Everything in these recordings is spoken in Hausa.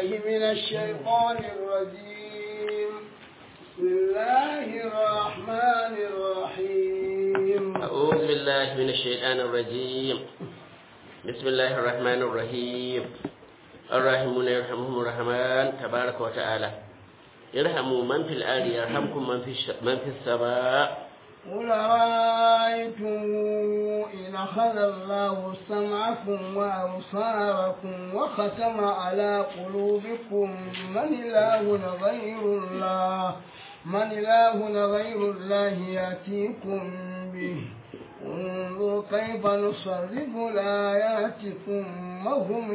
بالله من الشيطان الرجيم بسم الله الرحمن الرحيم أعوذ بالله من الشيطان الرجيم بسم الله الرحمن الرحيم الراحمون يرحمهم الرحمن تبارك وتعالى ارحموا من في الأرض يرحمكم من في الش... من في السماء قل رأيتم إن أخذ الله سمعكم وأبصاركم وختم على قلوبكم من إله غير الله من إله غير الله يأتيكم به انظر كيف نصرف الآيات ثم هم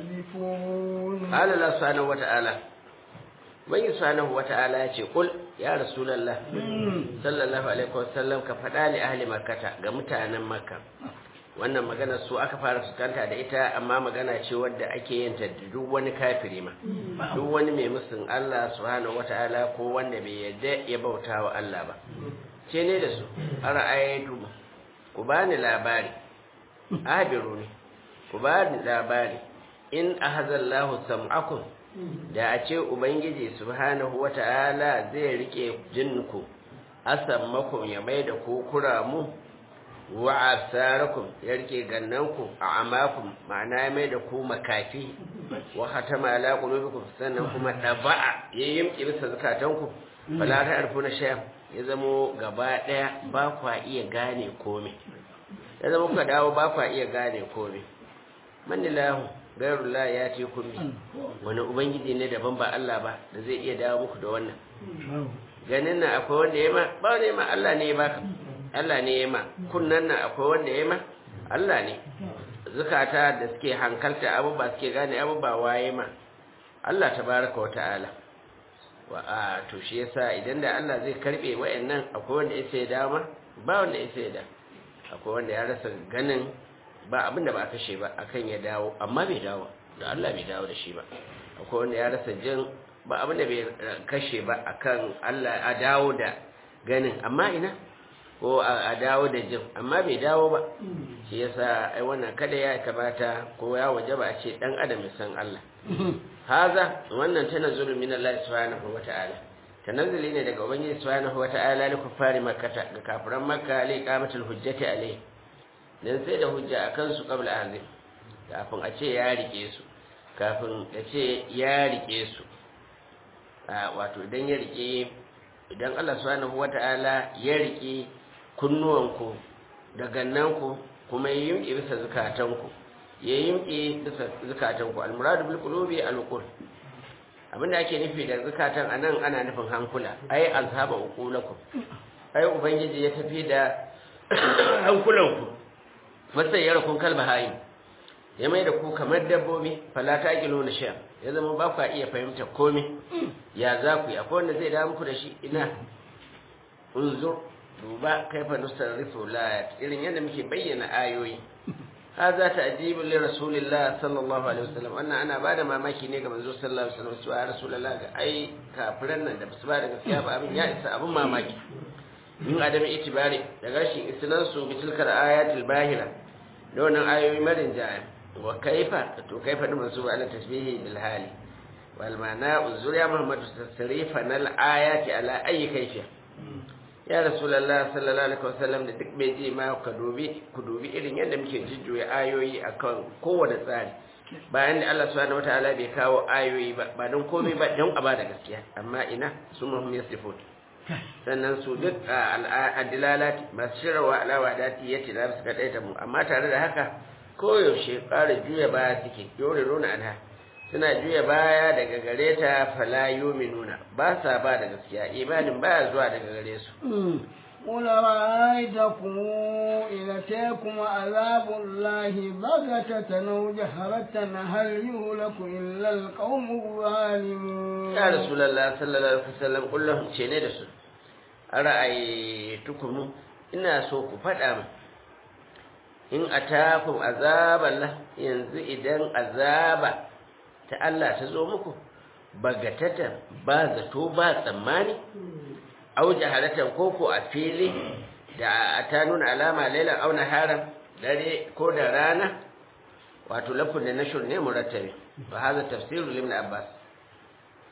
يصدفون قال الله سبحانه وتعالى Ubangi subhanahu wata'ala ya ce kul ya rasulullah sallallahu alaihi wasallam ka faɗa li ahli makkata ga mutanen makka wannan magana su aka fara fuskanta da ita amma magana ce wadda ake yin ta da duk wani kafiri ma duk wani mai musun Allah subhanahu wata'ala ko wanda bai yarda ya bauta wa Allah ba ce ne da su ara'aytu ku bani labari abiru ne ku bani labari in ahazallahu sam'akum da a ce ubangiji subhanahu wata'ala zai rike jinku asammakum ya mai da ku kuramu wa absarakum ya rike gannanku a amakum ma'ana ya mai da ku makafi wa hatama ala qulubikum sannan kuma daba'a ya yimki bisa zakatanku fala ta'rifuna shay'an ya zamo gaba daya ba kwa iya gane komai ya zama kuka dawo ba kwa iya gane komai manilahu gairullah ya ce kun bi wani ubangiji ne daban ba Allah ba da zai iya dawo muku da wannan ganin nan akwai wanda ya ma ba wanda ya ma Allah ne ya baka Allah ne ya ma kunnan nan akwai wanda ya ma Allah ne zukata da suke hankalta abubuwa suke gane abubuwa waye ma Allah tabaraka wa ta'ala wa a to shi yasa idan da Allah zai karbe wayannan akwai wanda ya sai dama ba wanda ya sai da akwai wanda ya rasa ganin ba abinda ba a kashe ba akan ya dawo amma bai dawo da Allah bai dawo da shi ba akwai wanda ya rasa jin ba abinda bai kashe ba akan Allah a dawo da ganin amma ina ko a dawo da jin amma bai dawo ba shi yasa ai wannan kada ya kamata ko ya wajaba a ce dan adam ya san Allah haza wannan tanazzulu min Allah subhanahu wata'ala tanazzuli ne daga ubangiji subhanahu wata'ala li kuffari makkah ga kafiran makka li qamatul hujjati alayhi dan sai da hujja a kansu qabla ahli kafin a ce ya rike su kafin a ce ya rike su wato idan ya rike idan Allah subhanahu wata'ala ya rike kunnuwanku da gannanku kuma ya yimke bisa zukatanku ya yimke bisa zukatanku almuradu bil qulubi alqul abinda ake nufi da zukatan anan ana nufin hankula ai azhaba uqulakum ai ubangiji ya tafi da hankulanku masayyar kun kalba hayi ya mai da ku kamar dabbobi fala ta gilo na sha ya zama ba ku iya fahimta komai ya za ku yi akwai wanda zai dawo muku da shi ina unzur duba kaifa nusarrifu layat irin yadda muke bayyana ayoyi hadha ta'jibu li rasulillah sallallahu alaihi wasallam wannan ana bada mamaki ne ga manzo sallallahu alaihi wasallam cewa rasulullah ga ai kafiran nan da basu ba da gaskiya ba abin ya isa abin mamaki min adami itibari da rashin isnansu bi tilkar ayatil bahira da wannan ayoyi marin jaya wa kaifa to kaifa din masu ala tasbihi bil hali wal mana uzur ya muhammad tasrifa nal ayati ala ayi kaifiya ya rasulullah sallallahu alaihi wasallam da duk bai ji ma ka dubi ku dubi irin yadda muke jujjuya ayoyi akan kowane tsari bayan da Allah subhanahu wataala bai kawo ayoyi ba ba don komai ba don a ba da gaskiya amma ina su muhim yasifut sannan su duk adilalati masu shirarwa alawa dati ya ce za su kaɗai ta mu amma tare da haka koyaushe ƙara juya baya suke yore nuna anha suna juya baya daga gare ta fala nuna ba sa ba da gaskiya imanin baya zuwa daga gare su قل رأيتكم إن أتاكم عذاب الله بغتة أو جهرة هل يهلك إلا القوم الظالمون يا رسول الله صلى الله عليه وسلم قل لهم شيني رسول أرأيتكم إنا سوق فدام in atakum azaballah yanzu idan azaba ta Allah ta zo muku bagatatan ba zato ba tsammani au jahalatan koko a fili da ta nuna alama lailan au naharan dare ko da rana wato lafun da nashur ne murattabi fa hada tafsiru ibn abbas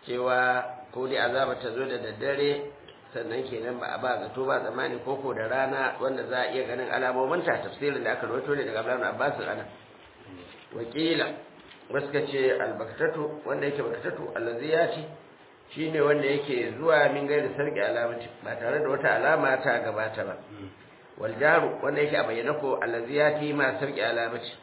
cewa ko dai azaba ta zo da daddare sannan kenan ba a ba zato ba zamani koko da rana wanda za a iya ganin alamominta tafsirin da aka rawaito ne daga Abdullahi Abbas ana wakila wasu ka ce albaktatu wanda yake baktatu allazi ya ci shine wanda yake zuwa min gaida sarki alamati ba tare da wata alama ta gabata ba wal jaru wanda yake a bayyana ko allazi ya ti ma sarki alamati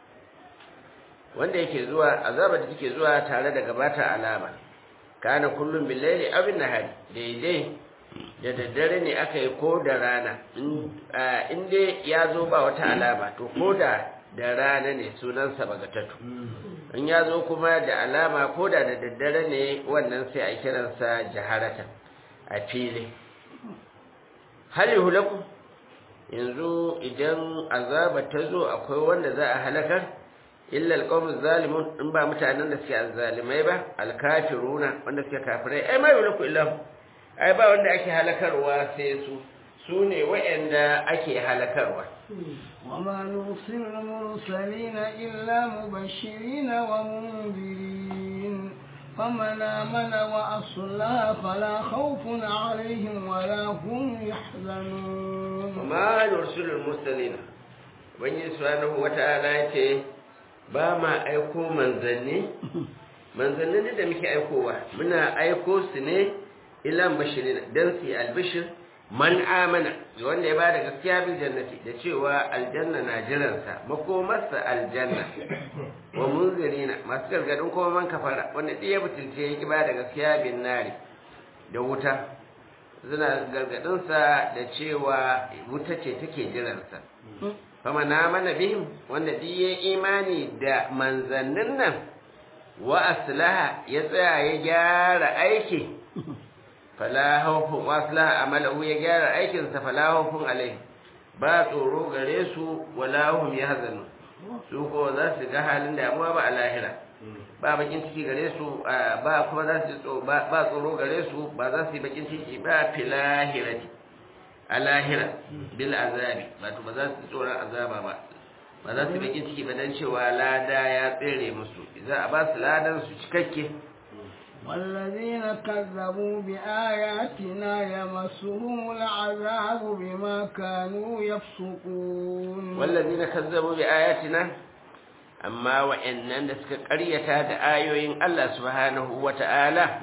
wanda yake zuwa azaba da take zuwa tare da gabata alama kana kullum billaili abin nahari daidai da daddare ne aka yi ko da rana in dai ya zo ba wata alama to ko da da rana ne sunansa bagatatu in ya zo kuma da alama ko da da daddare ne wannan sai a kiransa jaharatan a fili hali hulaku yanzu idan azaba ta zo akwai wanda za a halakar illa alqawmuz zalimun in ba mutanen da suke azzalimai ba alkafiruna wanda suke kafirai ai ma yulaku illa ai ba wanda ake halakarwa sai su su ne waɗanda ake halakarwa وما نرسل المرسلين إلا مبشرين ومنذرين فمن آمن وأصلى فلا خوف عليهم ولا هم يحزنون وما نرسل المرسلين wani subhanahu wata'ala yace ba ma aiko manzanni manzanni da muke aikowa muna aiko su ne ilan bashirin dan su albishir man amana wanda ya bada gaskiya bil jannati da cewa aljanna na jiransa makomarsa aljanna wa munzirina masu gargadin kuma man kafara wanda ɗaya butulce ya bada gaskiya bin nari da wuta suna gargadinsa da cewa wuta ce take jiransa fama na mana bihim wanda duk ya imani da manzannin nan wa aslaha ya tsaya ya gyara aiki fala haufun wasla amalahu ya gyara aikinsa fala haufun alai ba tsoro gare su wala hum yahzanu su ko za su ga halin damuwa ba a lahira ba bakin ciki gare su ba kuma za su ba tsoro gare su ba za su yi bakin ciki ba fi lahirati a lahira bil azabi wato ba za su tsoron azaba ba ba za su yi bakin ciki ba dan cewa lada ya tsere musu za a ba su ladan su cikakke والذين كذبوا بآياتنا يمسهم العذاب بما كانوا يفسقون والذين كذبوا بآياتنا amma wa'annan da suka ƙaryata da ayoyin Allah subhanahu wata'ala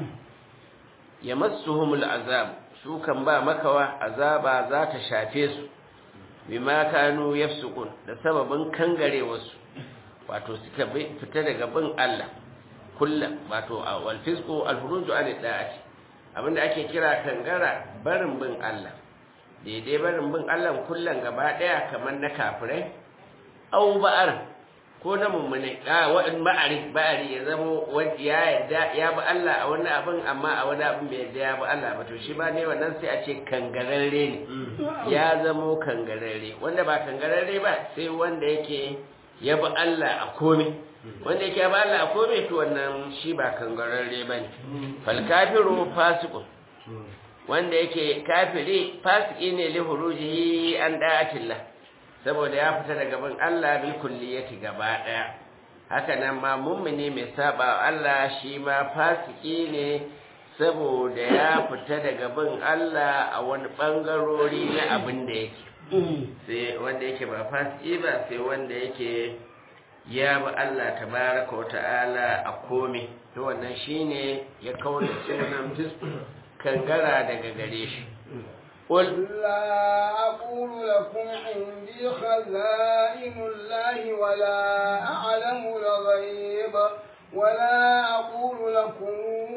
ya massuhumul azab su kan ba makawa azaba za ta shafe su bima kanu yafsukun da sababin kangarewarsu wato suka fita daga bin Allah kullum wato wal fisqu al furuju an da'ati abinda ake kira kangara barin bin Allah daidai barin bin Allah kullum gaba daya kamar na kafirai au ba'ar ko na mummune a wa'in ba'ari ba'ari ya zama wani ya yadda ya bi Allah a wani abin amma a wani abin bai yadda ya bi Allah ba to shi ba ne wannan sai a ce kangararre ne ya zamo kangararre wanda ba kangararre ba sai wanda yake ya bi Allah a komai wanda yake ba Allah a komai to wannan shi ba kangararre ba ne fal kafiru fasiqun wanda yake kafiri fasiki ne li hurujihi an da'atillah saboda ya fita daga bin Allah bil kulliyati gaba daya haka nan ma mummuni mai saba Allah shi ma fasiki ne saboda ya fita daga bin Allah a wani bangarori na abin da yake sai wanda yake ba fasiki ba sai wanda yake ya bi Allah tabaraka wa ta'ala a komai to wannan shine ya kawo sunan kangara daga gare shi قل لا أقول لكم عندي خزائن الله ولا أعلم الغيب ولا أقول لكم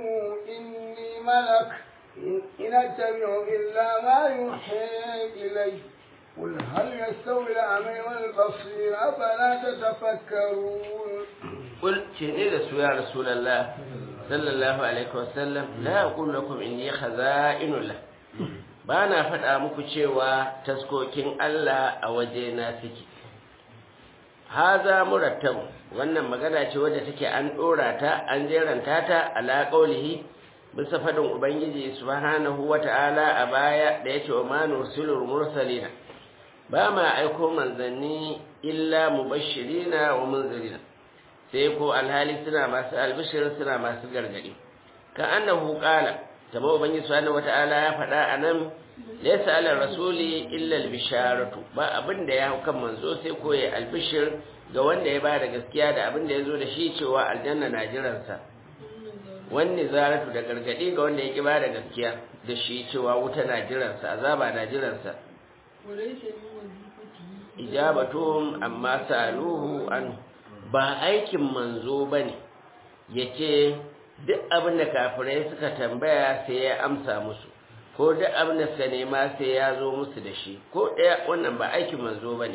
إني ملك إن أتبع إلا ما يوحي إلي قل هل يستوي الأعمى والبصير أفلا تتفكرون قل شهد يا رسول الله صلى الله عليه وسلم لا أقول لكم إني خزائن الله ba na faɗa muku cewa taskokin Allah a waje na suke haza murattab wannan magana ce wadda take an ɗora ta an jeranta ta ala qaulihi bisa faɗin ubangiji subhanahu wata'ala a baya da yace wa ma nursilul mursalina ba ma aiko manzanni illa mubashirina wa munzirina sai ko alhali suna masu albishir suna masu gargadi ka annahu qala tama ubangiji subhanahu wata'ala ya faɗa anan laysa ala rasuli illa al-bisharatu ba abin da ya hau kan manzo sai ko ya albishir ga wanda ya bada gaskiya da abin da ya zo da shi cewa aljanna na jiransa wani zaratu da gargadi ga wanda ya ki bada gaskiya da shi cewa wuta na jiransa azaba na jiransa ijabatuhum amma saluhu an ba aikin manzo bane yace duk abin da kafirai suka tambaya sai ya amsa musu ko duk abin da suka nema sai ya zo musu da shi ko ɗaya wannan ba aikin manzo bane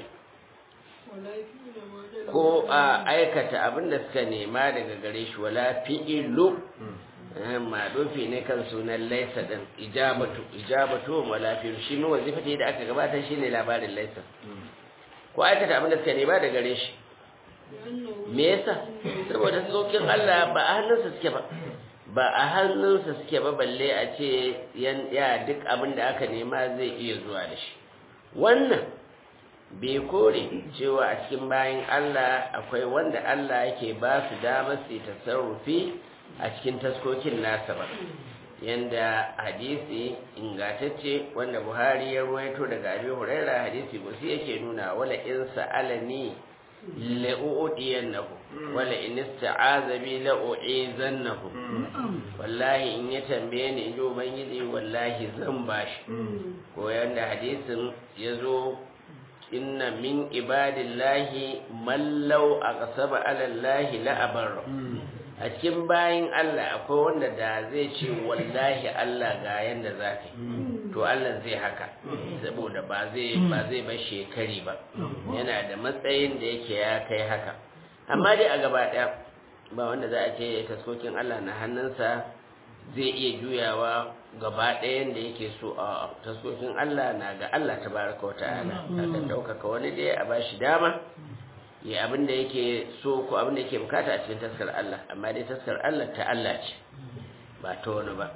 ko a aikata abin da suka nema daga gare shi wala fi'ilu madofi ne kan sunan laisa din ijabatu ijabatu wala fi'ilu shi ne wazifati da aka gabatar shine labarin laisa ko aikata abin da suka nema daga gare shi me yasa saboda tsokin Allah ba a hannunsa suke ba ba a hannunsa suke ba balle a ce ya duk abin da aka nema zai iya zuwa da shi wannan bai kore cewa a cikin bayan Allah akwai wanda Allah yake ba su damar su tasarrufi a cikin taskokin nasa ba yanda hadisi ingantacce wanda Buhari ya ruwaito daga Abi Huraira hadisi gusi yake nuna wala in sa'alani la'u'diyannahu wala in ista'aza bi la'u'izannahu wallahi in ya tambaye ni in ji ubangiji wallahi zan bashi ko yanda hadisin yazo inna min ibadillahi man law aqsaba ala allahi la abarra a cikin bayin Allah akwai wanda da zai ce wallahi Allah ga yanda zaka to Allah zai haka saboda ba zai ba zai bar shekari ba yana da matsayin da yake ya kai haka amma dai a gaba daya ba wanda za a ce taskokin Allah na hannunsa zai iya juyawa gaba ɗayan da yake so a taskokin Allah na ga Allah ta baraka wa ta'ala akan ɗaukaka wani dai a bashi dama ya abin da yake so ko abin da yake bukata a cikin taskar Allah amma dai taskar Allah ta Allah ce ba ta wani ba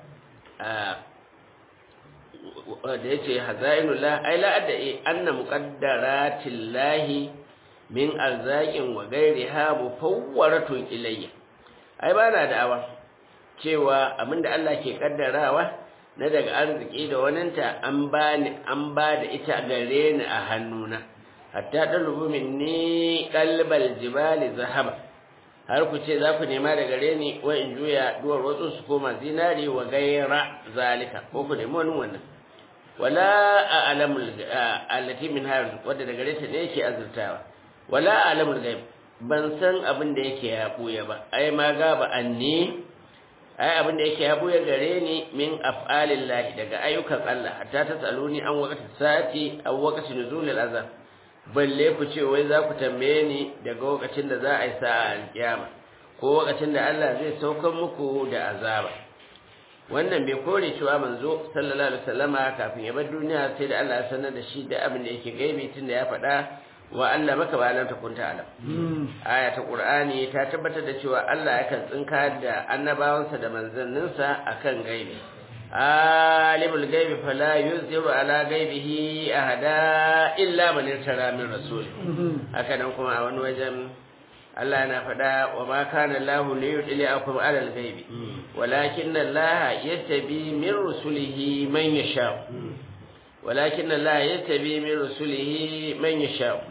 da ya ce hazainullah ai la'adda anna muqaddaratillahi min arzaqin wa ghairiha mufawwaratun ilayya ai ba na da'awa cewa abinda Allah ke kaddarawa na daga arziki da waninta an bani an ba da ita gare ni a hannuna hatta dalubu minni qalbal jibali zahaba har ku ce za ku nema da gare ni wa in juya duwar wasu su koma zinari wa gaira zalika ko ku nemi wani wannan wala a'lamul allati min har wadda da gare ta ne yake azurtawa wala a'lamul ghaib ban san abin da yake ya buya ba ai ma ga ba anni ai abin da yake ya buya gare ni min af'alillahi daga ayyukan Allah hatta ta tsaluni an wakati sati aw wakati nuzulil azab balle ku ce wai za ku tambaye ni daga lokacin da za a yi sa'a alkiyama ko lokacin da Allah zai saukar muku da azaba wannan bai kore cewa manzo sallallahu alaihi wasallama kafin ya bar duniya sai da Allah ya sanar da shi da abin da yake gaibi tunda ya faɗa wa Allah maka ba lam takun ta'lam aya ta qur'ani ta tabbatar da cewa Allah yakan tsinka da annabawansa da manzanninsa akan gaibi alimul gaibi fala yuziru ala gaibihi ahada illa man irtara min rasul haka nan kuma a wani wajen Allah yana faɗa wa ma kana Allah li yudliakum ala al-ghaibi walakin Allah yastabi min rusulihi man yasha walakin Allah yastabi min rusulihi man yasha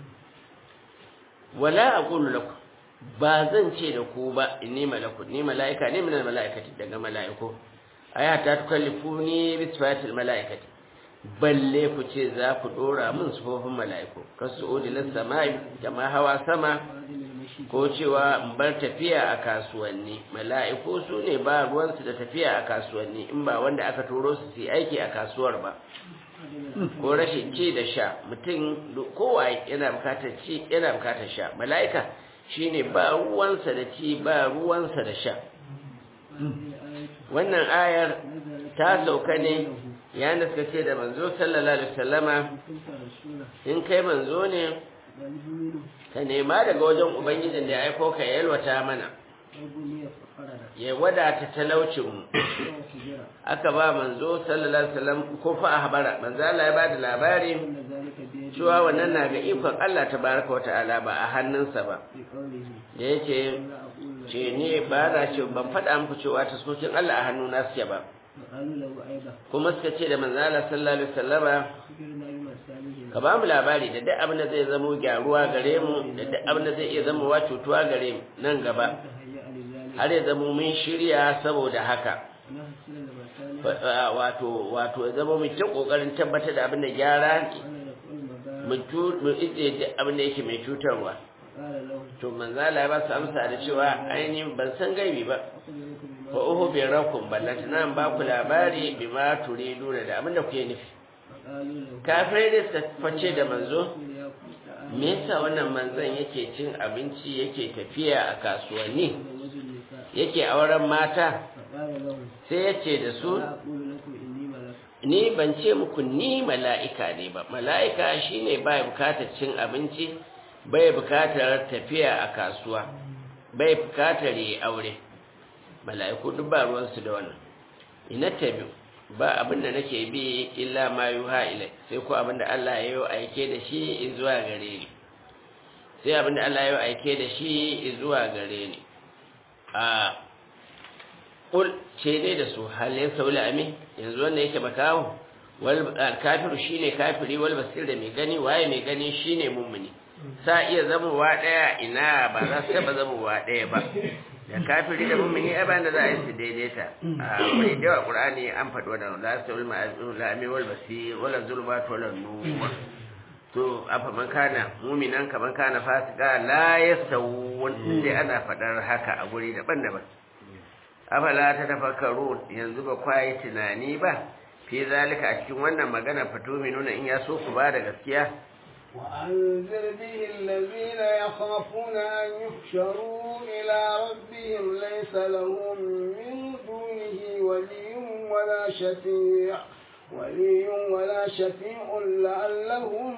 wala aqulu lakum ba zan ce da ku ba inni malakun ni malaika ne min al-malaikati daga malaiku aya ta tukallifuni bi sifatil malaikati balle ku ce za ku dora min sufofin malaiku kasuudi lis samai kama hawa sama ko cewa in bar tafiya a kasuwanni mala'iku su ne ba ruwansu da tafiya a kasuwanni in ba wanda aka turo su su aiki a kasuwar ba ko rashin ci da sha mutum kowa yana bukatar ci yana bukatar sha mala'ika shine ba ruwansa da ci ba ruwansa da sha wannan ayar ta sauka ne yayin da suka ce da manzo sallallahu alaihi wasallama in kai manzo ne ka nema daga wajen ubangijin da ya aiko ka yalwata mana ya wadata talaucinmu aka ba manzo sallallahu alaihi wasallam ko fa habara manzo Allah ya bada labari cewa wannan na ga ikon Allah tabaraka wa ta'ala ba a hannunsa ba da yake ce ne ba na ce ban faɗa muku cewa taskokin Allah a hannu na suke ba وقالوا له أيضا kuma suka ce da manzo Allah sallallahu alaihi wasallama أخبرنا بما سامه ka ba mu labari da duk abin da zai zamo gyaruwa gare mu da duk abin da zai iya zama wa cutuwa gare mu nan gaba تهيأ لذلك har ya zamo mun shirya saboda haka ونحسن لما سامه Fa- a- wato wato ya zama mu ta kokarin tabbatar da abin da gyara ne وأنا نقول مبارك mu tu mu ije duk abin da yake mai cutarwa قال له to manzo Allah ya ba su amsa da cewa ainihin ban san gaibi ba أخبركم بما fa uhu bi rakum ballantana in ba ku labari bima turiduna da abin da kuke nufi فقالوا له kafirai da suka face da manzo قل يا كنت me yasa wannan manzon yake cin abinci yake tafiya a kasuwanni أتزوج النساء yake auren mata فقال لهم sai ya ce da su لا أقول لكم إني ملك ni ban ce muku ni mala'ika ne ba mala'ika shine bai bukatar cin abinci bai bukatar tafiya a kasuwa bai bukatar yi aure mala'iku duk ba ruwansu da wannan ina tabi ba abin da nake bi illa ma yuha ilai sai ko abin da Allah ya yi aike da shi zuwa gare ni sai abin da Allah ya yi aike da shi zuwa gare ni a kul ce ne da su halin saula ami yanzu wanda yake makawo wal kafiru shine kafiri wal basir da mai gani waye mai gani shine mummuni sa iya zamowa daya ina ba za su taba zamowa daya ba da kafiri da mummuni ai ba da za a yi su daidaita a wani da yawa qur'ani an faɗi wannan la saul ma'ami wal basir wala zulmat wala nur to afa man kana mu'minan kaman kana fasika la yastawun inda ana faɗar haka a guri daban-daban afala ta tafakkaru yanzu ba kwayi tunani ba fi zalika a cikin wannan magana fito mai nuna in ya so ku ba da gaskiya وأنذر به الذين يخافون أن يحشروا إلى ربهم ليس لهم من دونه ولي ولا شفيع ولي ولا شفيع لعلهم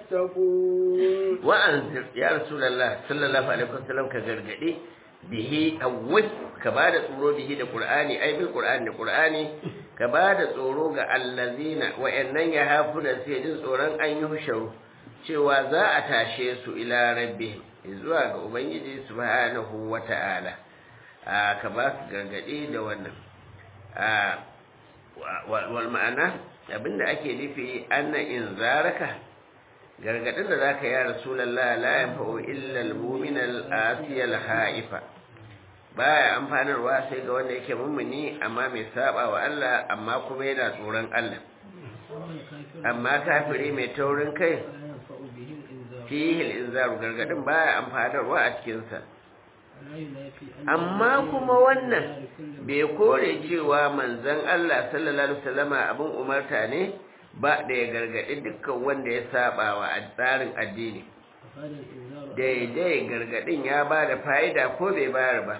يتقون wa'anzir ya rasulullah sallallahu alaihi wasallam ka gargade bihi awwal ka bada tsoro bihi da qur'ani ai bil qur'ani da qur'ani ka bada tsoro ga allazina wa'annan ya hafuna sai jin tsoron an yi husharu cewa za a tashe su ila rabbi zuwa ga ubangiji subhanahu wata'ala a ka ba su gargade da wannan a wal ma'ana abinda ake nufi anna in zaraka gargadin da zaka ya rasulullah la yanfa'u illa al-mu'min al-asiy al-haifa baya amfanarwa sai ga wanda yake mummuni amma mai saba wa Allah amma kuma yana tsoron Allah amma kafiri mai taurin kai fihi al-inzaru gargadin baya amfanarwa a cikin sa amma kuma wannan bai kore cewa manzon Allah sallallahu alaihi wasallama abin umarta ne ba da ya gargaɗi dukkan wanda ya saba wa tsarin addini daidai gargaɗin ya ba da fa'ida ko bai bayar ba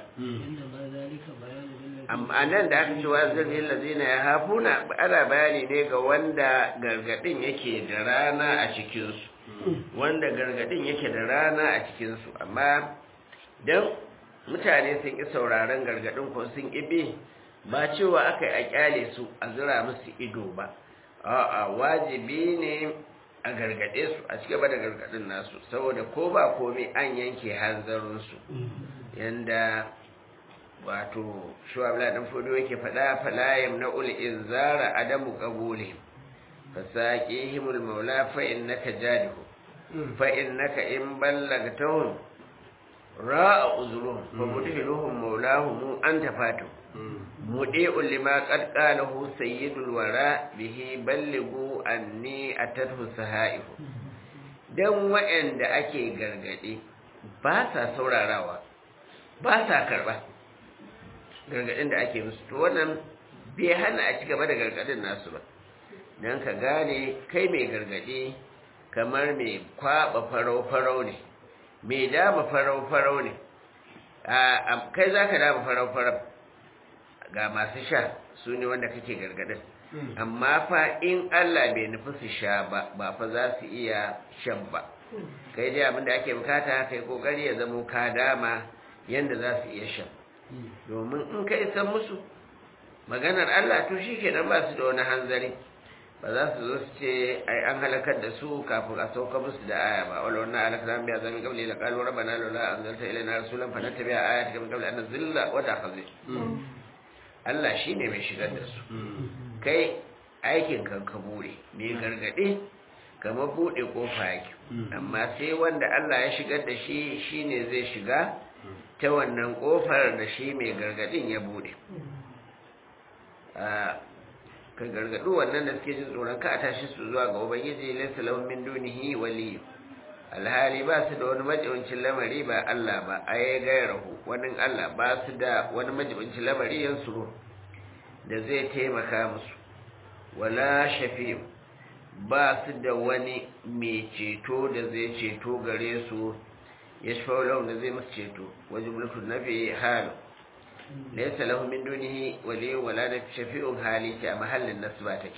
amma nan da aka cewa zirin lazina ya hafuna ana bayani ne ga wanda gargaɗin yake da rana a cikinsu wanda gargaɗin yake da rana a cikinsu amma don mutane sun ƙi sauraron gargaɗin ko sun ƙi ba cewa aka yi a ƙyale su a zira musu ido ba a'a wajibi ne a gargade su a cigaba da gargadin nasu saboda ko ba komai an yanke hanzarinsu yanda wato shuwabla dan fudu yake faɗa falayam na ul inzara adamu qabuli fasaqihimul maula fa innaka jadihu fa innaka in ballagtahum ra'a uzruhum fa mudhiluhum maulahum anta fatu mudi'un lima qad qalahu sayyidul wara bihi ballighu anni atadhu sahaihu dan wa'anda ake gargade ba sa saurarawa ba sa karba gargadin da ake musu to wannan bai hana a ci gaba da gargadin nasu ba dan ka gane kai mai gargade kamar mai kwaba farau farau ne mai dama farau farau ne a kai zaka dama farau farau ga masu sha su ne wanda kake gargadin amma fa in Allah bai nufi su sha ba ba fa za su iya shan ba kai dai abinda ake bukata kai kokari ya zamo ka dama yanda za su iya shan domin in ka isa musu maganar Allah to shi kenan ba su da wani hanzari ba za su zo su ce ai an halakar da su kafin a sauka musu da aya ba wala wannan halakar an biya zamin kabli la qalu rabbana laula anzalta ilaina rasulan fa nattabi'a ayatika min qabli an nazilla wa ta'khudh Allah shine mai shigar da su kai aikin kan ka bude mai gargade kamar bude kofa yake amma sai wanda Allah ya shigar da shi shine zai shiga ta wannan kofar da shi mai gargadin ya bude ka gargadu wannan da suke jin tsoron ka a tashi su zuwa ga ubangiji laysa lahum min dunihi wali alhali ba su da wani majibincin lamari ba Allah ba ayi gairahu wani Allah ba su da wani majibincin lamari yansuru da zai taimaka musu wala shafi'u ba su da wani mai ceto da zai ceto gare su ya shafa da zai musu ceto wajen mulkin nafi halu laysa lahu min dunihi wali wala da shafi'un hali ta a mahallin nasba take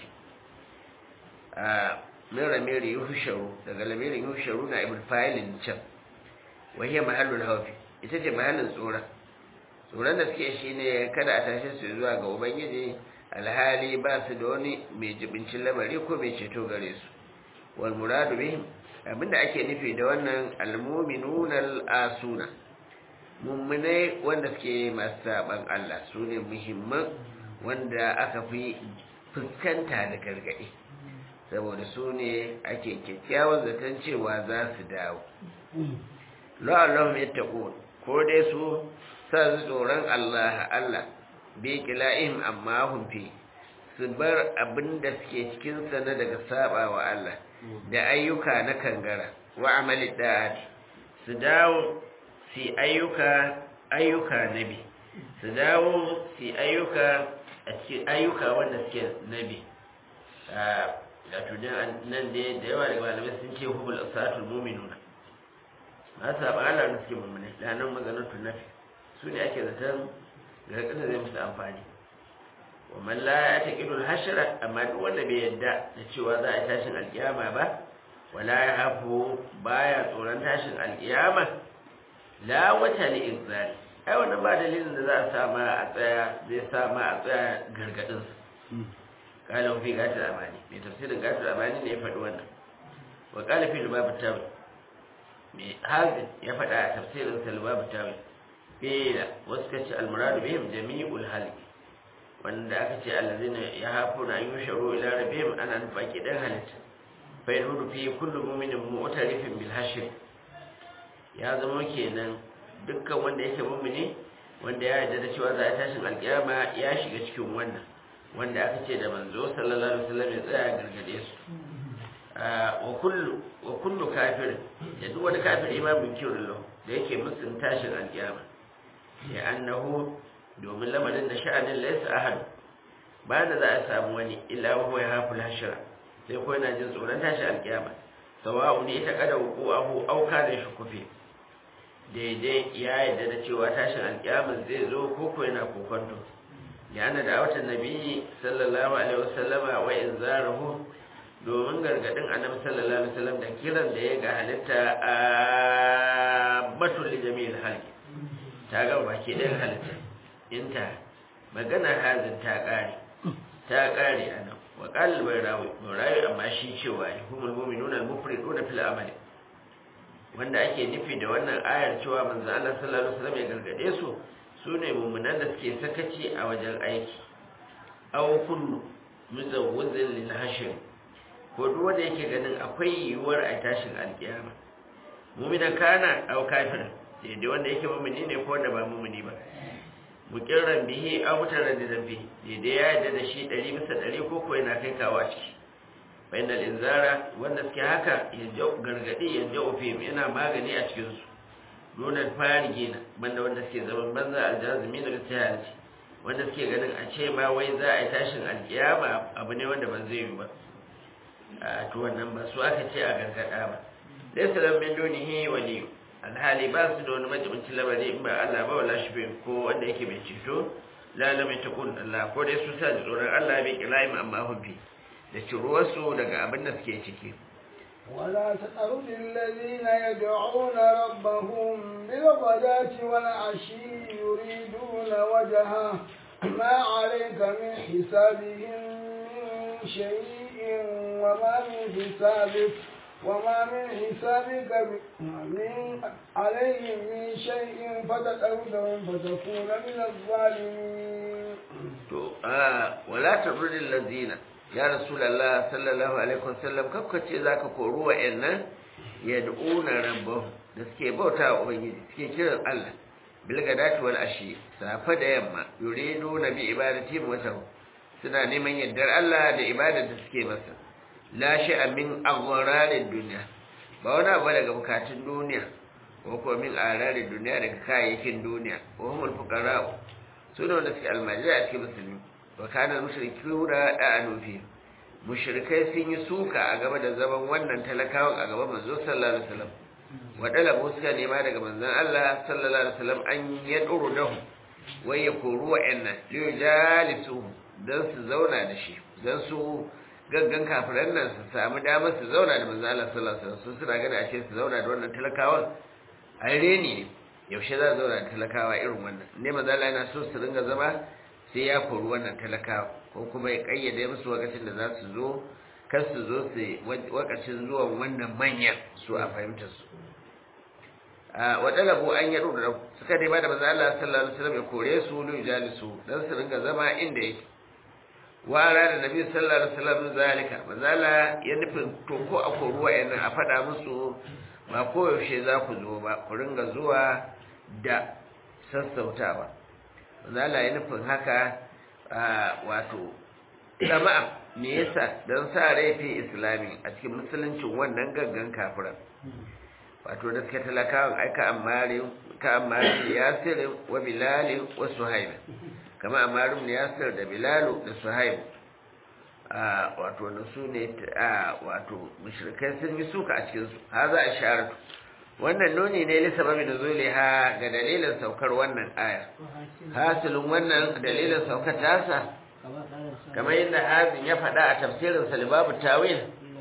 a min ramiri yuhsharu daga lamirin yuhsharu na ibn fa'ilin can wa hiya mahallul hawfi ita ce mahallin tsoron tsoron da suke shine kada a tashi su zuwa ga ubangiji alhali ba su da wani mai jibincin lamari ko mai ceto gare su wal muradu bihim abinda ake nufi da wannan almu'minuna al-asuna mummunai wanda suke masu saban Allah su ne muhimman wanda aka fi fuskanta da gargaɗi saboda su ne ake kyakkyawan zaton cewa za su dawo la'allahu ya taƙo ko dai su sa su tsoron Allah Allah bi kila'ihim amma hun fi su bar abin da suke cikinsa na daga saba wa Allah da ayyuka na kangara wa amali da'ati su dawo su ayyuka ayyuka nabi su dawo su ayyuka a cikin ayyuka wanda suke nabi da tunan nan da da yawa daga malamai sun ce hubul asatul mu'minuna ba sa ba Allah da suke mu'mini da nan maganar tunafi su ne ake zaton ga kasa zai musu amfani wa man la yataqidu al-hashra amma duk wanda bai yadda da cewa za a tashin alkiyama ba wala yahafu baya tsoron tashin alkiyama la wata li inzari ai wannan ba dalilin da za a sa ma a tsaya zai sa ma a tsaya gargadin su kala fi gatul amani mai tafsirin gatul amani ne ya faɗi wannan wa kala fi lubabu tawi mai hazin ya faɗa a tafsirin sa lubabu tawi bila wasu kace almuradu bihim jami'ul halqi wanda aka ce allazina yahafuna an yusharu ila rabbihim ana nufaki dan halitta fa yahudu fi kullu mu'minin mu'tarifin bil hashr ya zama kenan dukkan wanda yake mu'mini wanda ya yarda da cewa za a tashin alkiyama ya shiga cikin wannan wanda aka ce da manzo sallallahu alaihi wasallam ya tsaya gargade su wa kullu wa kullu kafir da duk wani kafiri ma bin kirin da yake musun tashin alkiyama ya annahu domin lamarin da sha'anin laysa ahad ba da za a samu wani illa huwa ya haful hashra sai ko yana jin tsoron tashi alkiyama sawa'u ne ita kada ku abu auka da shi kufe daidai ya yarda da cewa tashin alkiyama zai zo ko ko yana kokonto ya ana da watan nabi sallallahu alaihi wasallama wa inzarahu domin gargadin annabi sallallahu alaihi wasallam da kiran da ya ga halitta a batul jami'il halqi ta ga baki ɗayan halitta inta magana hazin ta ƙare ta ƙare a nan wa ƙalil bai rawi bai rawi amma shi cewa ya humul muminun al-mufriduna fil amali wanda ake nufi da wannan ayar cewa manzo Allah sallallahu alaihi wasallam ya gargade su sune mu'minan da suke sakaci a wajen aiki aw kullu muzawwizin lil hashr ko duk wanda yake ganin akwai yiwuwar a tashin alkiyama mu'minan kana aw kafirin daidai wanda yake mumini ne ko wanda ba mumini ba mukirran bihi aw mutaran da bihi daidai ya yarda da shi ɗari bisa ɗari ko ko yana kai kawo a ciki bainal inzara wanda suke haka ya gargadi ya jau fi yana magani a cikin su nuna fari gina banda wanda suke zaman banza aljazumi da ritiyanci wanda suke ganin a ce ma wai za a yi tashin alkiyama abu ne wanda ban zai yi ba a to wannan ba su aka ce a gargada ba laysa lam min dunihi waliyu alhali ba su da wani majibincin labari in ba Allah ba wala shi bai ko wanda yake mai ceto lalama ta kun Allah ko dai su sa da tsoron Allah bai kilayi amma hubbi da ciruwarsu daga abin da suke ciki ولا تطرد الذين يدعون ربهم بالغداة والعشي يريدون وجهه ما عليك من حسابهم من شيء وما من حسابك وما من حسابك من عليهم من شيء فتتردهم فتكون من الظالمين to a wala tabrudil ladina ya rasulullah sallallahu alaihi wasallam kakkace zaka koru wa'annan yad'una rabbahum da suke bauta wa ubangiji suke kiran Allah bil gadati wal ashi safa da yamma yuriduna bi ibadati wata suna neman yardar Allah da ibadar da suke masa la shay'a min aghrarid dunya ba wani abu daga bukatun duniya ko ko min ararid duniya daga kayayyakin duniya wa humul fuqara su ne wanda suke almajiri a cikin musulmi wa kana mushriku da da'anu fi mushrikai sun yi suka a gaba da zaman wannan talakawan a gaban manzo sallallahu alaihi wasallam wa dalabu suka nema daga manzon Allah sallallahu alaihi wasallam an yaduru dahu wai ya koru wa'annan liyujalisu dan su zauna da shi dan su gaggan kafiran nan su samu damar su zauna da manzon Allah sallallahu alaihi wasallam su suna gani ashe su zauna da wannan talakawan ai reni ne yaushe za zauna da talakawa irin wannan ne manzon Allah yana so su ringa zama sai ya kori wannan talakawa ko kuma ya kayyade musu lokacin da za su zo kar su zo su wakacin zuwan wannan manyan su a fahimtar su wa dalabu an yaro da suka dai ba da manzo Allah sallallahu alaihi wasallam ya kore su lu jalisu dan su ringa zama inda yake wa ara da nabi sallallahu alaihi wasallam zalika manzo Allah ya nufin to ko a koru wayannan a fada musu ba koyaushe za ku zo ba ku ringa zuwa da sassautawa manzo Allah ya nufin haka wato jama'a me yasa don sa rai fi islami a cikin musuluncin wannan gaggan kafiran wato da suke talakawan aika amari ka amari yasir wa bilal wa suhaib kama amari ne yasir da bilal da suhaib a wato na su ne a wato mushrikai sun yi suka a cikin su haza isharatu wannan nuni ne li sababi nuzuliha ga dalilin saukar wannan aya hasilin wannan dalilin saukar tasa kamar yadda hazin ya faɗa a tafsirin salibabu tawil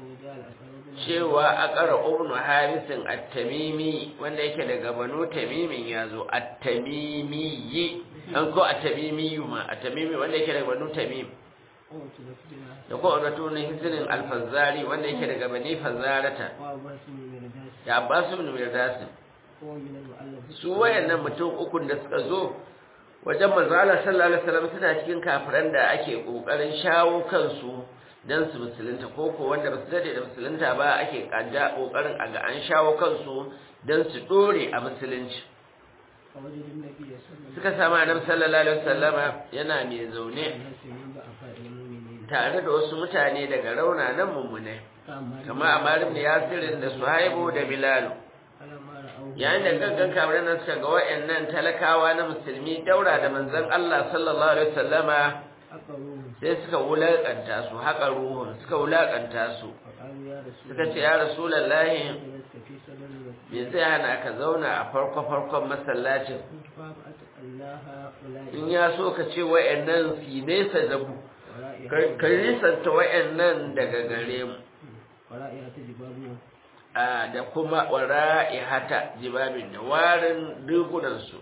cewa a ƙara ibnu harisin at-tamimi wanda yake daga banu tamimin ya zo at-tamimi an ko at-tamimi ma at-tamimi wanda yake daga banu tamim da ko wato ne hisrin al-fazari wanda yake daga bani fazarata da abbas ibn mirdas su wayannan mutum ukun da suka zo wajen manzo Allah sallallahu alaihi wasallam suna cikin kafiran da ake kokarin shawo kansu dan su musulunta ko ko wanda ba su dade da musulunta ba ake kanja kokarin a ga an shawo kansu dan su dore a musulunci suka samu annabi sallallahu alaihi wasallama yana mai zaune tare da wasu mutane daga raunanan mummune kama Ammar ibn Yasir da Suhaibu da Bilal yayin da gaggan kamar nan suka ga wayannan talakawa na musulmi daura da manzon Allah sallallahu alaihi wasallama sai suka wulakanta su haka ruhun suka wulakanta su suka ce ya rasulullahi me zai hana ka zauna a farko farkon masallacin in ya so ka ce wayannan su nesa da mu ka nisanta wayannan daga gare mu da kuma wara'ihata jibabin da warin rigunansu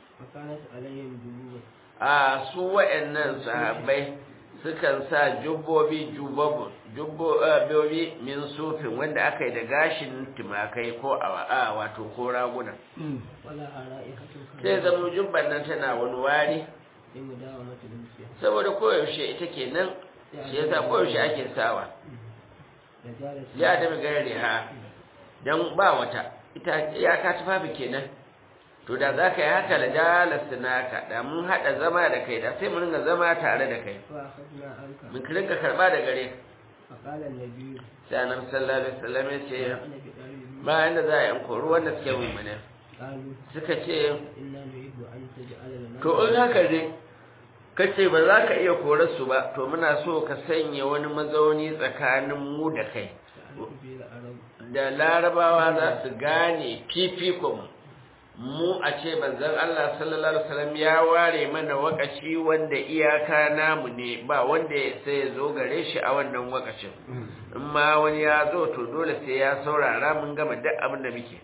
a su wa'annan sahabbai sukan sa jubbobi jubbobi min sufin wanda aka yi da gashin tumakai ko a wato ko raguna sai zama jubban nan tana wani wari saboda koyaushe ita kenan shi yasa koyaushe ake sawa ya da gari ha don ba wata ita ya ka tufafi kenan to da za ka yi haka da jalasta naka da mun haɗa zama da kai da sai mun ringa zama tare da kai mun rinka karɓa da gare sai annabi sallallahu alaihi wasallam ya ce ba inda za a yi kori wanda suke mummune suka ce to in haka ne kace ba za ka iya korar su ba to muna so ka sanya wani mazauni tsakanin mu da kai da larabawa za su gane fifikon mu a ce banzan Allah sallallahu alaihi wasallam ya ware mana wakaci wanda iyaka namu ne ba wanda sai ya zo gare shi a wannan wakacin in ma wani ya zo to dole sai ya saurara mun gama duk abin da muke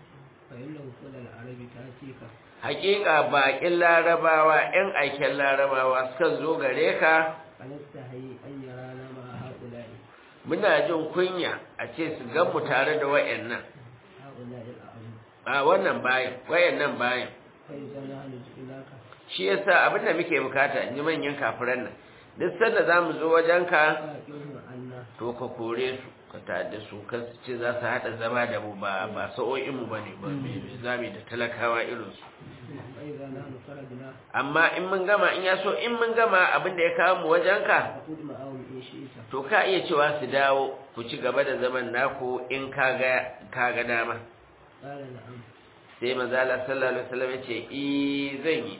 hakika bakin larabawa yan aiken larabawa suka zo gare ka muna jin kunya a ce su gan mu tare da wayannan هؤلاء الأعظم a wannan bayan wayannan bayan فإذا نحن جئناك shi yasa abin da muke bukata in ji manyan kafiran nan duk sanda za mu zo wajenka فأقمهم عنا to ka kore su ka ta'adda su kan su ce za su haɗa zama da mu ba ba sa'o'in mu bane ba me zami da talakawa irin su فإذا نحن خرجنا amma in mun gama in ya so in mun gama abin da ya kawo mu wajenka فقد معهم إن شئت to ka iya cewa su dawo ku ci gaba da zaman naku in ka ga ka ga dama قال نعم sai manzo Allah sallallahu alaihi wasallam ya ce i zan yi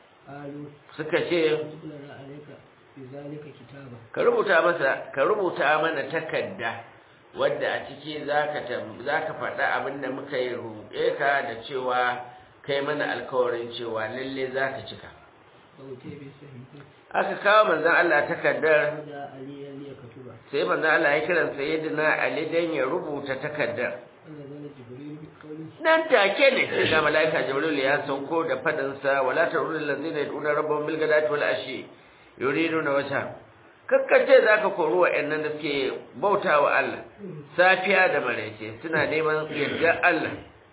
قالوا suka ce اكتب لنا عليك في ذلك كتابا ka rubuta masa ka rubuta mana takarda wadda a ciki zaka tam- zaka faɗa abin da muka yi roƙe ka da cewa kai mana alkawarin cewa lalle zaka cika فأتي بسهيفة aka kawo manzon Allah takardar فدعا عليا ليكتبها sai manzon Allah ya kiran sayyidina Ali dan ya rubuta takardar فنزل جبريل بقوله nan take ne sai ga malaika Jibril ya sauko da fadin sa wala tarul ladzina yaduna rabbahum bil ghadati wal ashi yuriduna wajha kakkace zaka kori wa'annan da suke bautawa Allah safiya da maraice suna neman yardar Allah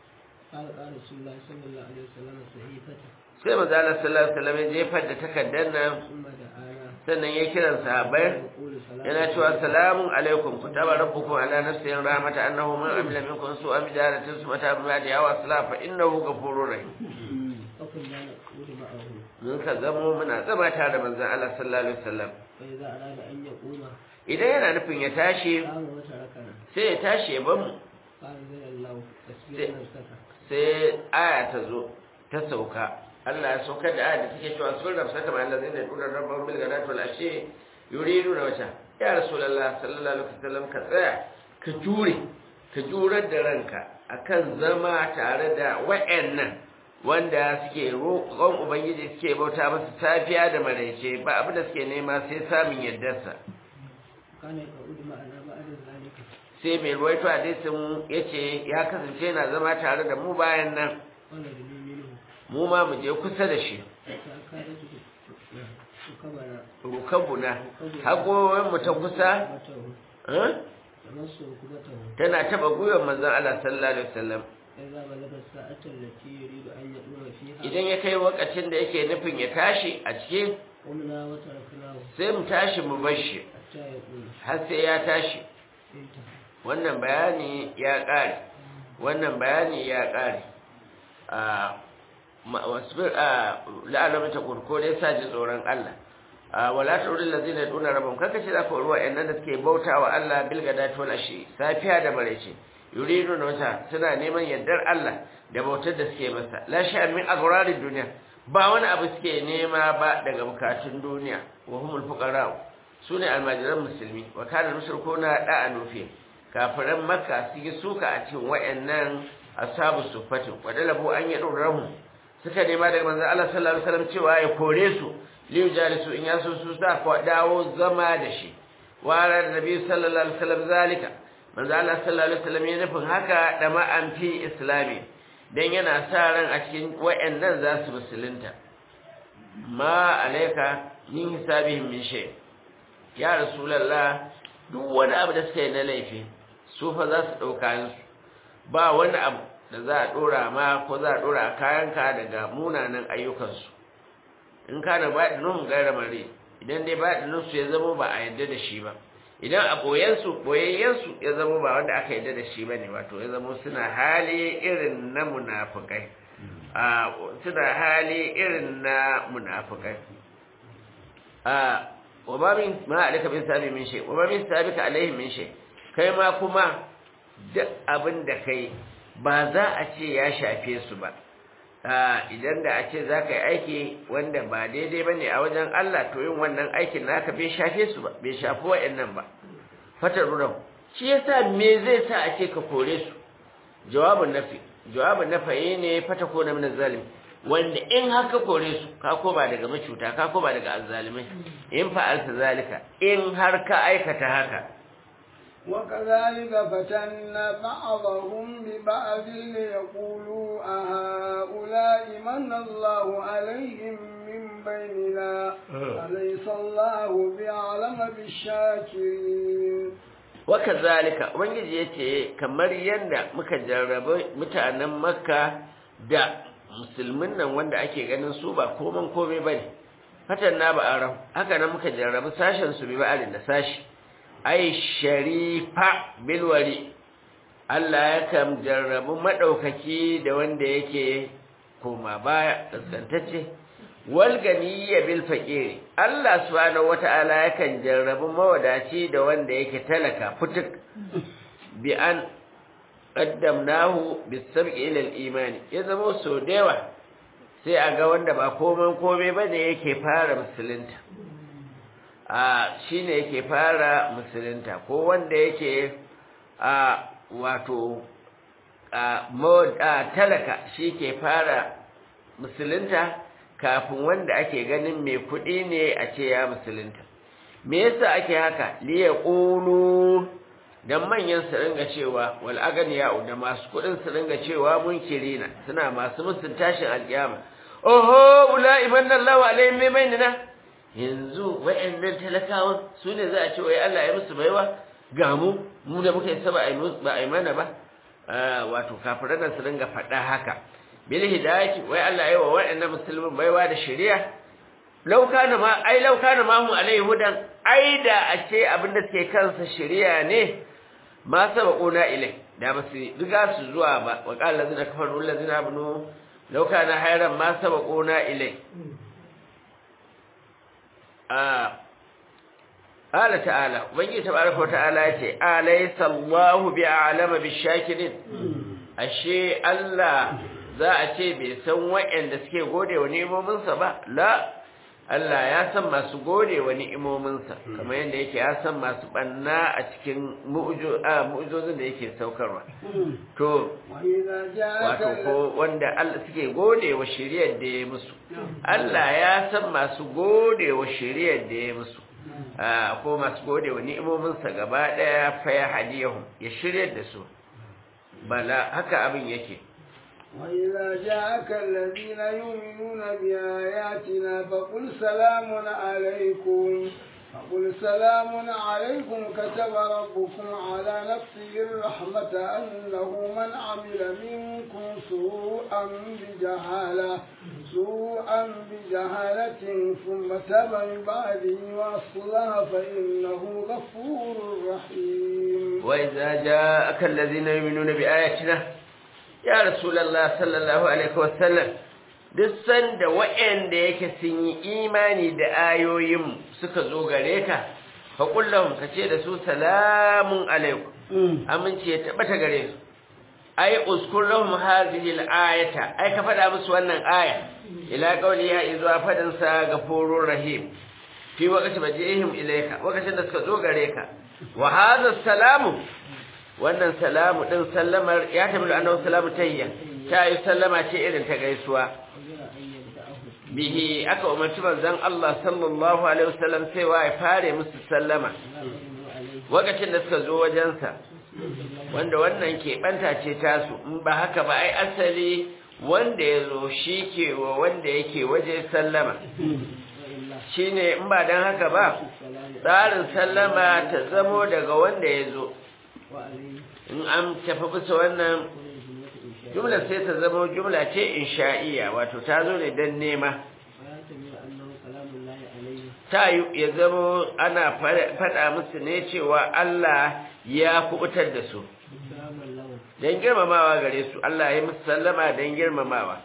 قال قال رسول الله صلى الله عليه وسلم صحيفته sai manzo Allah sallallahu alaihi wasallam ya jefar da takardar nan ثم دعانا sannan ya kiran sahabbai يقول سلام yana cewa salamun alaikum kutaba rabbukum ala nafsihi rahmata annahu man amila minkum su'an bidaratin sumata ba'da yawa salam fa innahu ghafurur rahim فكنا نقول معه mun ka zamo muna zama tare da manzon Allah sallallahu alaihi wasallam فإذا أراد أن يقوم idan yana nufin ya tashi قام وتركنا sai ya tashi ya bamu فأنزل الله تسبيح sai- نفسك sai aya ta zo ta sauka Allah ya saukar da aya da take cewa sun rafsa kama Allah zai da dudar rabban bil gadatu wal ashi yuridu na wata ya rasulullah sallallahu alaihi wasallam ka tsaya ka jure ka jurar da ranka akan zama tare da wa'annan wanda suke roƙon ubangiji suke bauta masa safiya da maraice ba abin da suke nema sai samun yardarsa كان يقعد معنا بعد ذلك sai mai ruwaito hadisin yace ya kasance yana zama tare da mu bayan nan ونجني منه mu ma mu je kusa da shi حتى كادت ركبنا rukabuna hagoyin mu ta kusa ركبته eh, تمس ركبته tana taba gwiwar manzon Allah sallallahu alaihi wasallam إذا بلغ الساعة التي يريد أن يقوم فيها idan ya kai lokacin da yake nufin ya tashi a cikin قمنا وتركناه sai mu tashi mu bar shi حتى يقول har sai ya tashi انتهى wannan bayani ya ƙare wannan bayani ya ƙare a ma- wasbir a la'alamin ta kurko dai sa ji tsoron Allah a wala turil ladina yaduna rabbum kaka ce za ka ruwa ɗan da suke bautawa Allah bil gadati wal ashi safiya da maraice yuridu na wata suna neman yardar Allah da bautar da suke masa la sha'an min aghrarid dunya ba wani abu suke nema ba daga bukatun duniya wa humul fuqara sune almajiran musulmi wa kana mushrikuna da'a nufi kafiran makka su yi suka a cikin wayannan ashabu sufati wadalabu an yi rahu suka nema daga manzon Allah sallallahu alaihi wasallam cewa ya kore su liyu jalisu in yaso su sa ko dawo zama da shi wa ran nabi sallallahu alaihi wasallam zalika manzon Allah sallallahu alaihi wasallam ya nufin haka da ma'an fi islami dan yana sa ran a cikin wayannan za su musulunta ma alaika min hisabihim min shay ya rasulullah duk wani abu da suka yi na laifi su fa za su ɗauka su ba wani abu da za a ɗora ma ko za a ɗora a kayanka daga munanan ayyukansu in ka da baɗinin gaira mare idan dai baɗinin su ya zama ba a yarda da shi ba idan a ɓoyensu ɓoyayyensu ya zama ba wanda aka yarda da shi ba ne wato ya zama suna hali irin na munafukai a suna hali irin na munafukai a wa ba min ma alaka bin sabi min shay wa ba min sabika alaihi min shay kai ma kuma duk abin da kai ba za a ce ya shafe su ba idan da a ce za ka yi aiki wanda ba daidai ba ne a wajen Allah to yin wannan aikin naka bai shafe su ba bai shafi wa'annan ba fatar ruram shi yasa me zai sa a ce ka kore su jawabin nafi jawabin nafaye ne fata ko na min zalim wanda in haka kore su ka ko ba daga macuta ka ko ba daga azzalimai in fa'alta zalika in har ka aikata haka وكذلك فتنا بعضهم ببعض ليقولوا أهؤلاء من الله عليهم من بيننا أليس الله بأعلم بالشاكرين waka zalika ubangiji ya ce kamar yadda muka jarrabi mutanen makka da musulmin nan wanda ake ganin su ba koman komai ba ne fatan na ba'aran haka nan muka jarrabi sashen su bi ba'arin da sashi ai sharifa bilwari Allah ya kam jarrabu madaukaki da wanda yake koma baya kaskantacce wal ganiyya bil faqir Allah subhanahu wata'ala yakan jarrabu mawadaci da wanda yake talaka fituk bi an qaddamnahu bis sab'i ila al imani ya zama so dewa sai a ga wanda ba komai komai bane yake fara musulunta a shine yake fara musulunta ko wanda yake a wato a talaka shi ke fara musulunta kafin wanda ake ganin mai kuɗi ne a ce ya musulunta me yasa ake haka liya ƙulu don manyan su ringa cewa wal aganiya da masu kuɗin su ringa cewa munkirina suna masu musun tashin alƙiyama oho ula'i manna Allah wa alaihim maimainina yanzu wa'annan talakawan su ne za a ce wai Allah ya musu baiwa ga mu mu da muka yi saba ba a yi mana ba wato kafiran nan su ringa faɗa haka bil hidayati wai Allah yayi wa waɗannan musulmin baiwa da shari'a law kana ma ai law kana ma hum alai hudan ai da a ce abinda suke kansa shari'a ne ma sabaquna ilai da ba su riga su zuwa ba wa qala allazina kafaru allazina abnu law kana hayran ma sabaquna ilai a قال تعالى وبنجي تبارك وتعالى يتي أليس الله بأعلم بالشاكرين ashe Allah za a ce bai san waɗanda suke gode wa ni'imominsa ba la Allah ya san masu gode wa ni'imominsa kamar yadda yake ya san masu banna a cikin mu'ujozin da yake saukarwa to wato ko wanda Allah suke gode wa shiriyar da ya musu Allah ya san masu gode wa shiriyar da ya musu ko masu gode wa ni'imominsa gaba ɗaya fa ya hadiyahu ya shirya da su bala haka abin yake وإذا جاءك الذين يؤمنون بآياتنا فقل سلام عليكم فقل سلام عليكم كتب ربكم على نفسه الرحمة أنه من عمل منكم سوءا بجهالة سوءا بجهالة ثم تاب من بعده وأصلح فإنه غفور رحيم وإذا جاءك الذين يؤمنون بآياتنا يا رسول الله صلى الله عليه وسلم duk sanda waɗanda yake sun yi imani da ayoyin suka zo gare ka fa kullum ka ce da su salamun alaikum aminci ya tabbata gare su ai uskur lahum hadhihi al-ayata ai ka faɗa musu wannan aya ila qawli ya izuwa fadin sa gafurur rahim fi waqti majihim ilayka lokacin da suka zo gare ka wa hadha salamu wannan salamu din sallamar ya tabi da annabi salamu tayya ta yi sallama ce irin ta gaisuwa bihi aka umarci manzon Allah sallallahu alaihi wasallam cewa ya fare musu sallama lokacin da suka zo wajensa wanda wannan keɓanta ce tasu in ba haka ba ai asali wanda ya zo shi ke wa wanda yake waje sallama shine in ba don haka ba tsarin sallama ta zamo daga wanda ya zo in an tafi bisa wannan jumla sai ta zama jumla ce insha'iya wato ta zo ne don nema ta ya zama ana faɗa musu ne cewa Allah ya kubutar da su don girmamawa gare su Allah ya musu sallama don girmamawa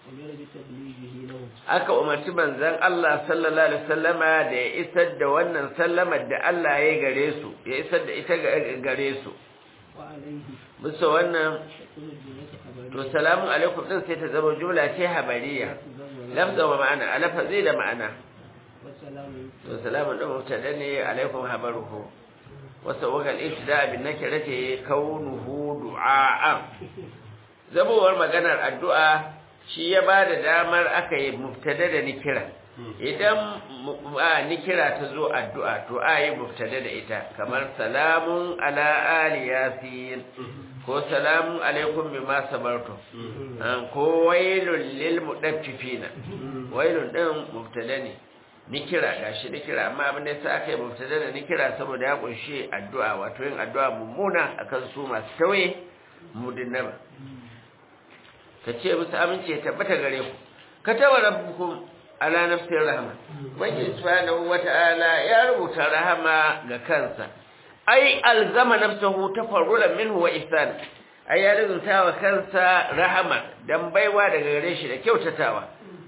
aka umarci manzon Allah sallallahu alaihi wasallama da ya isar da wannan sallamar da Allah ya gare su ya isar da ita gare su bisa wannan to salamu alaikum din sai ta zama jumla ce habariya lafza wa ma'ana alafa zai da ma'ana to salamu din mubtada ne alaikum habaruhu wasa wagal ibtida bin nakirati kaunuhu du'a zabowar maganar addu'a shi ya ba da damar aka yi mubtada da nikira idan nikira ta zo addu'a to a yi mubtada da ita kamar salamun ala ali yasin ko salamun alaikum bima sabartum ko wailul lil mudaffifina wailun din mubtada ne nikira gashi nikira amma abin da yasa aka yi mubtada da nikira saboda ya kunshi addu'a wato yin addu'a mummuna akan su masu tawaye mudinnaba ka ce musu amince ya tabbata gare ku ka taba rabbukum ala nafsir rahma wani subhanahu wata'ala ya rubuta rahama ga kansa ai alzama nafsahu tafarrulan minhu wa ihsan ai ya rubuta wa kansa rahama dan baiwa daga gare shi da kyautatawa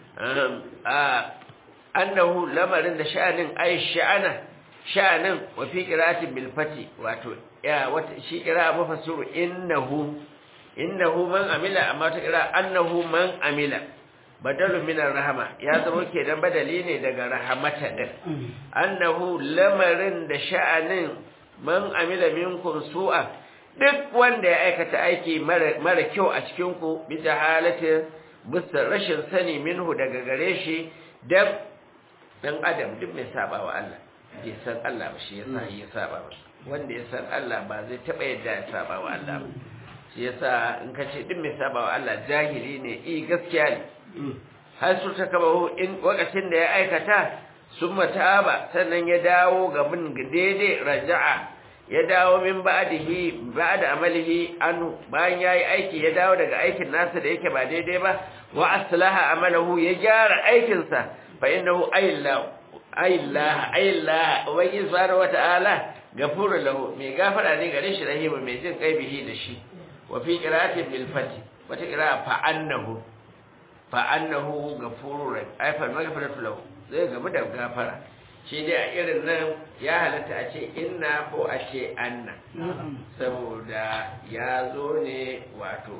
annahu lamarin da sha'anin ai sha'ana sha'anin wa fi qira'atin bil fati wato ya wata shi qira'a mufassiru innahu innahu man amila amma ta qira'a annahu man amila badalu min rahama ya zama kenan badali ne daga rahamata din annahu lamarin da sha'anin man amila minkum su'a duk wanda ya aikata aiki mara kyau a cikin ku bi jahalatin bisa rashin sani minhu daga gare shi dan dan adam duk mai saba wa Allah bai san Allah ba shi yasa ya saba ba wanda ya san Allah ba zai taba yadda ya saba wa Allah ba shi yasa in ka ce duk mai saba wa Allah jahili ne i gaskiya ne har su ta kaba in wakacin da ya aikata sun mataba sannan ya dawo ga bin daidai raja'a ya dawo min ba'dihi ba'da amalihi anhu bayan yayi aiki ya dawo daga aikin nasa da yake ba daidai ba wa aslaha amalahu ya gyara aikinsa fa innahu ayillahu ayillah ayillah ubangi subhanahu wata'ala gafuru lahu mai gafara ne gare shi rahimu mai jin kai bihi da shi wa fi qira'atin bil fati wata qira'a fa annahu fa annahu gafurur rahim ay fa maghfiratu lahu zai gamu da gafara shi dai a irin nan ya halatta a ce inna ko a ce anna saboda ya zo ne wato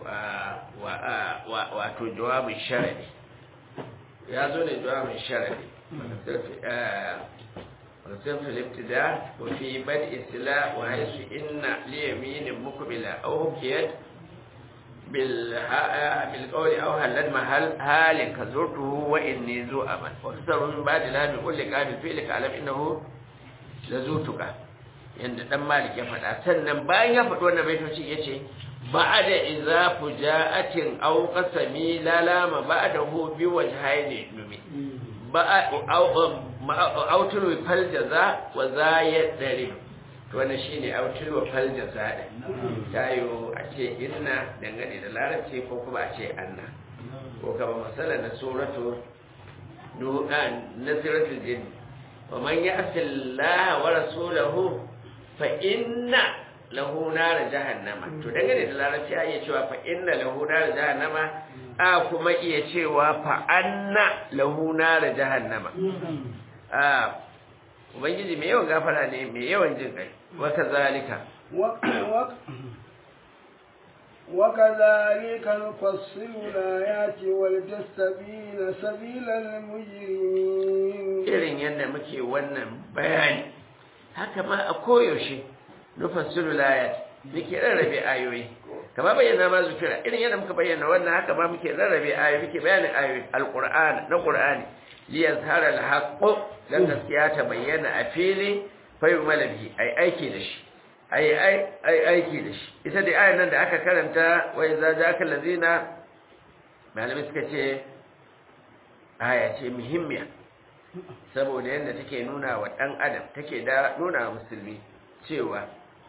wato jawabin sharadi ya zo ne jawabin sharadi وصف الابتداء وفي بدء السلاء وحيث إن ليمين مقبلة أو كيد بالقول أو هل محل هال كزرته وإني ذو أمل وكسر من بعد لا بيقول لك قابل فعلك علم إنه لزوتك yanda dan malik ya faɗa sannan bayan ya faɗi wannan baitoci yace ba'da idza fuja'atin aw qasami lalama ba'dahu bi wajhaini numi autul fal jaza wa za ya dare to wannan shine autul fal jaza din tayo a ce inna dangane da larabci ko kuma a ce anna ko kama masala na suratu nu'an nasiratul jinn wa man ya'si Allah wa rasulahu fa inna lahu nar jahannama to dangane da larabci a iya cewa fa inna lahu nar jahannama a kuma iya cewa fa anna lahu nar jahannama a ubangiji mai yawan gafara ne mai yawan jin kai wa kazalika وكذلك نفصل الآيات ولتستبين سبيل المجرمين irin yadda muke wannan bayani haka ma a koyaushe nufassilu layat muke rarrabe ayoyi kama bayyana ma zukira irin yadda muka bayyana wannan haka ma muke rarrabe ayoyi muke bayanin ayoyi alqur'ani na qur'ani liyazhara alhaqqu dan gaskiya ta bayyana a fili fa yumala bihi ai aiki da shi ai ai ai aiki da shi ita dai ayan nan da aka karanta wa idza ja'aka allazina malamai suka ce aya ce muhimmiya saboda yadda take nuna wa ɗan adam take da nuna wa musulmi cewa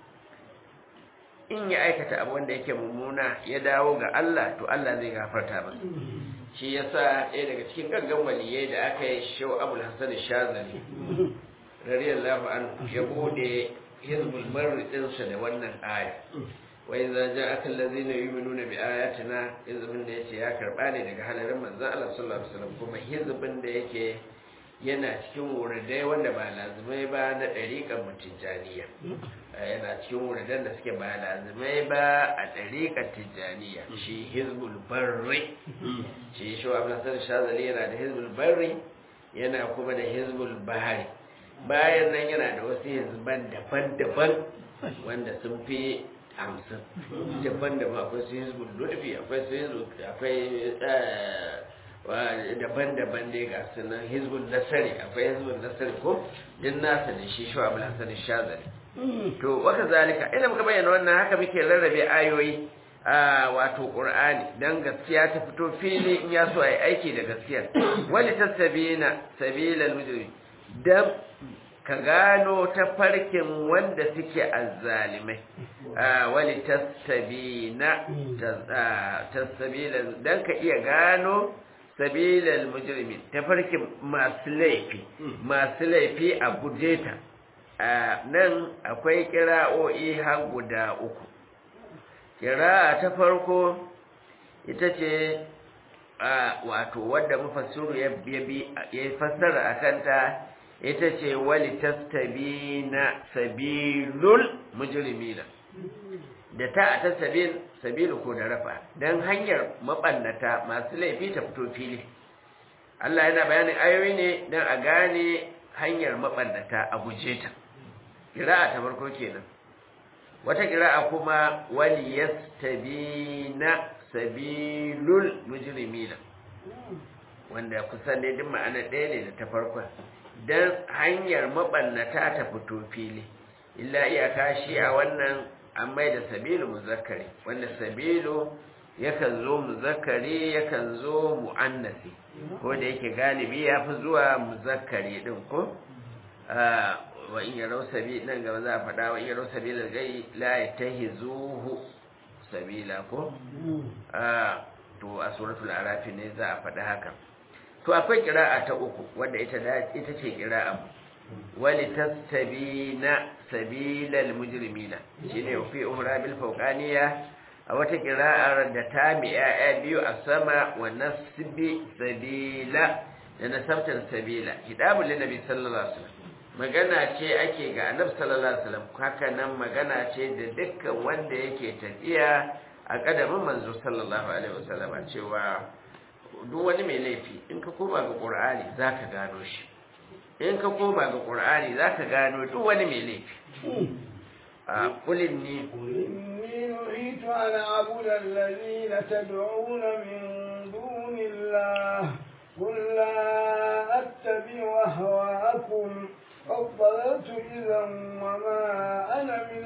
in ya aikata abu wanda yake mummuna ya dawo ga Allah to Allah zai gafarta masa shi yasa ɗaya daga cikin gaggan waliyai da aka yi shau abul hasan shazali radiyallahu anhu ya bude hizbul marri ɗinsa da wannan aya wa idza ja'aka allazina yu'minuna bi ayatina hizbin da yace ya karba ne daga halarin manzon Allah sallallahu alaihi wasallam kuma hizbin da yake yana cikin wuridai wanda ba lazimai ba na ɗariƙar mutijaniya yana cikin wuridan da suke ba lazimai ba a ɗariƙar tijaniya shi hizbul barri shi shi wa ablasar shazali yana da hizbul barri yana kuma da hizbul bahari bayan nan yana da wasu hizban daban-daban wanda sun fi hamsin daban-daban akwai su hizbul lutfi akwai su hizbul akwai daban-daban dai ga sunan hizbun nasari akwai hizbun nasari ko din nasa da shi shawa bala sanin shazari to waka zalika ina muka bayyana wannan haka muke rarrabe ayoyi a wato qur'ani dan gaskiya ta fito fili in ya so ai aiki da gaskiya wali tasbina sabilal mujrim dan ka gano tafarkin wanda suke azzalimai wali tastabina tastabila dan ka iya gano sabilal mujrimin tafarkin masu laifi masu laifi a gujeta nan akwai kira'o'i har guda uku kira'a ta farko ita ce wato wadda mufassiru ya ya fassara a kanta ita ce wali tastabina sabilul mujrimina da ta ta sabil sabilu ko da rafa dan hanyar mabannata masu laifi ta fito fili Allah yana bayanin ayoyi ne dan a gane hanyar mabannata a guje ta kira'a ta farko kenan wata kira'a kuma wali yastabina sabilul mujrimina wanda kusan ne duk ma'ana ɗaya ne da ta farkon don hanyar mabannata ta fito fili illa iyaka shi a wannan an mai da sabilu muzakkari wanda sabilu yakan zo muzakkari yakan zo mu'annasi ko da yake galibi ya fi zuwa muzakkari din ko wa in yarau sabi nan gaba za a faɗa wa in yarau sabilar gai la yatahizuhu sabila ko to a suratul arafi ne za a faɗi haka to akwai kira'a ta uku wadda ita ita ce kira'a wali tastabina sabilal mujrimina shine fi umra bil fawqaniya a wata kira'ar da ta mi ya'ya biyu a sama wa nasbi sabila da nasabtar sabila hidabul nabi sallallahu alaihi wasallam magana ce ake ga annabi sallallahu alaihi wasallam haka nan magana ce da dukkan wanda yake tafiya a kadamin manzo sallallahu alaihi wasallam cewa duk wani mai laifi in ka koma ga qur'ani zaka gano shi in ka koma ga qur'ani zaka gano duk wani mai laifi a kulin ni إني نهيت أن أعبد الذين تدعون من دون الله قل لا أتبع أهواءكم قد ضللت إذا وما أنا من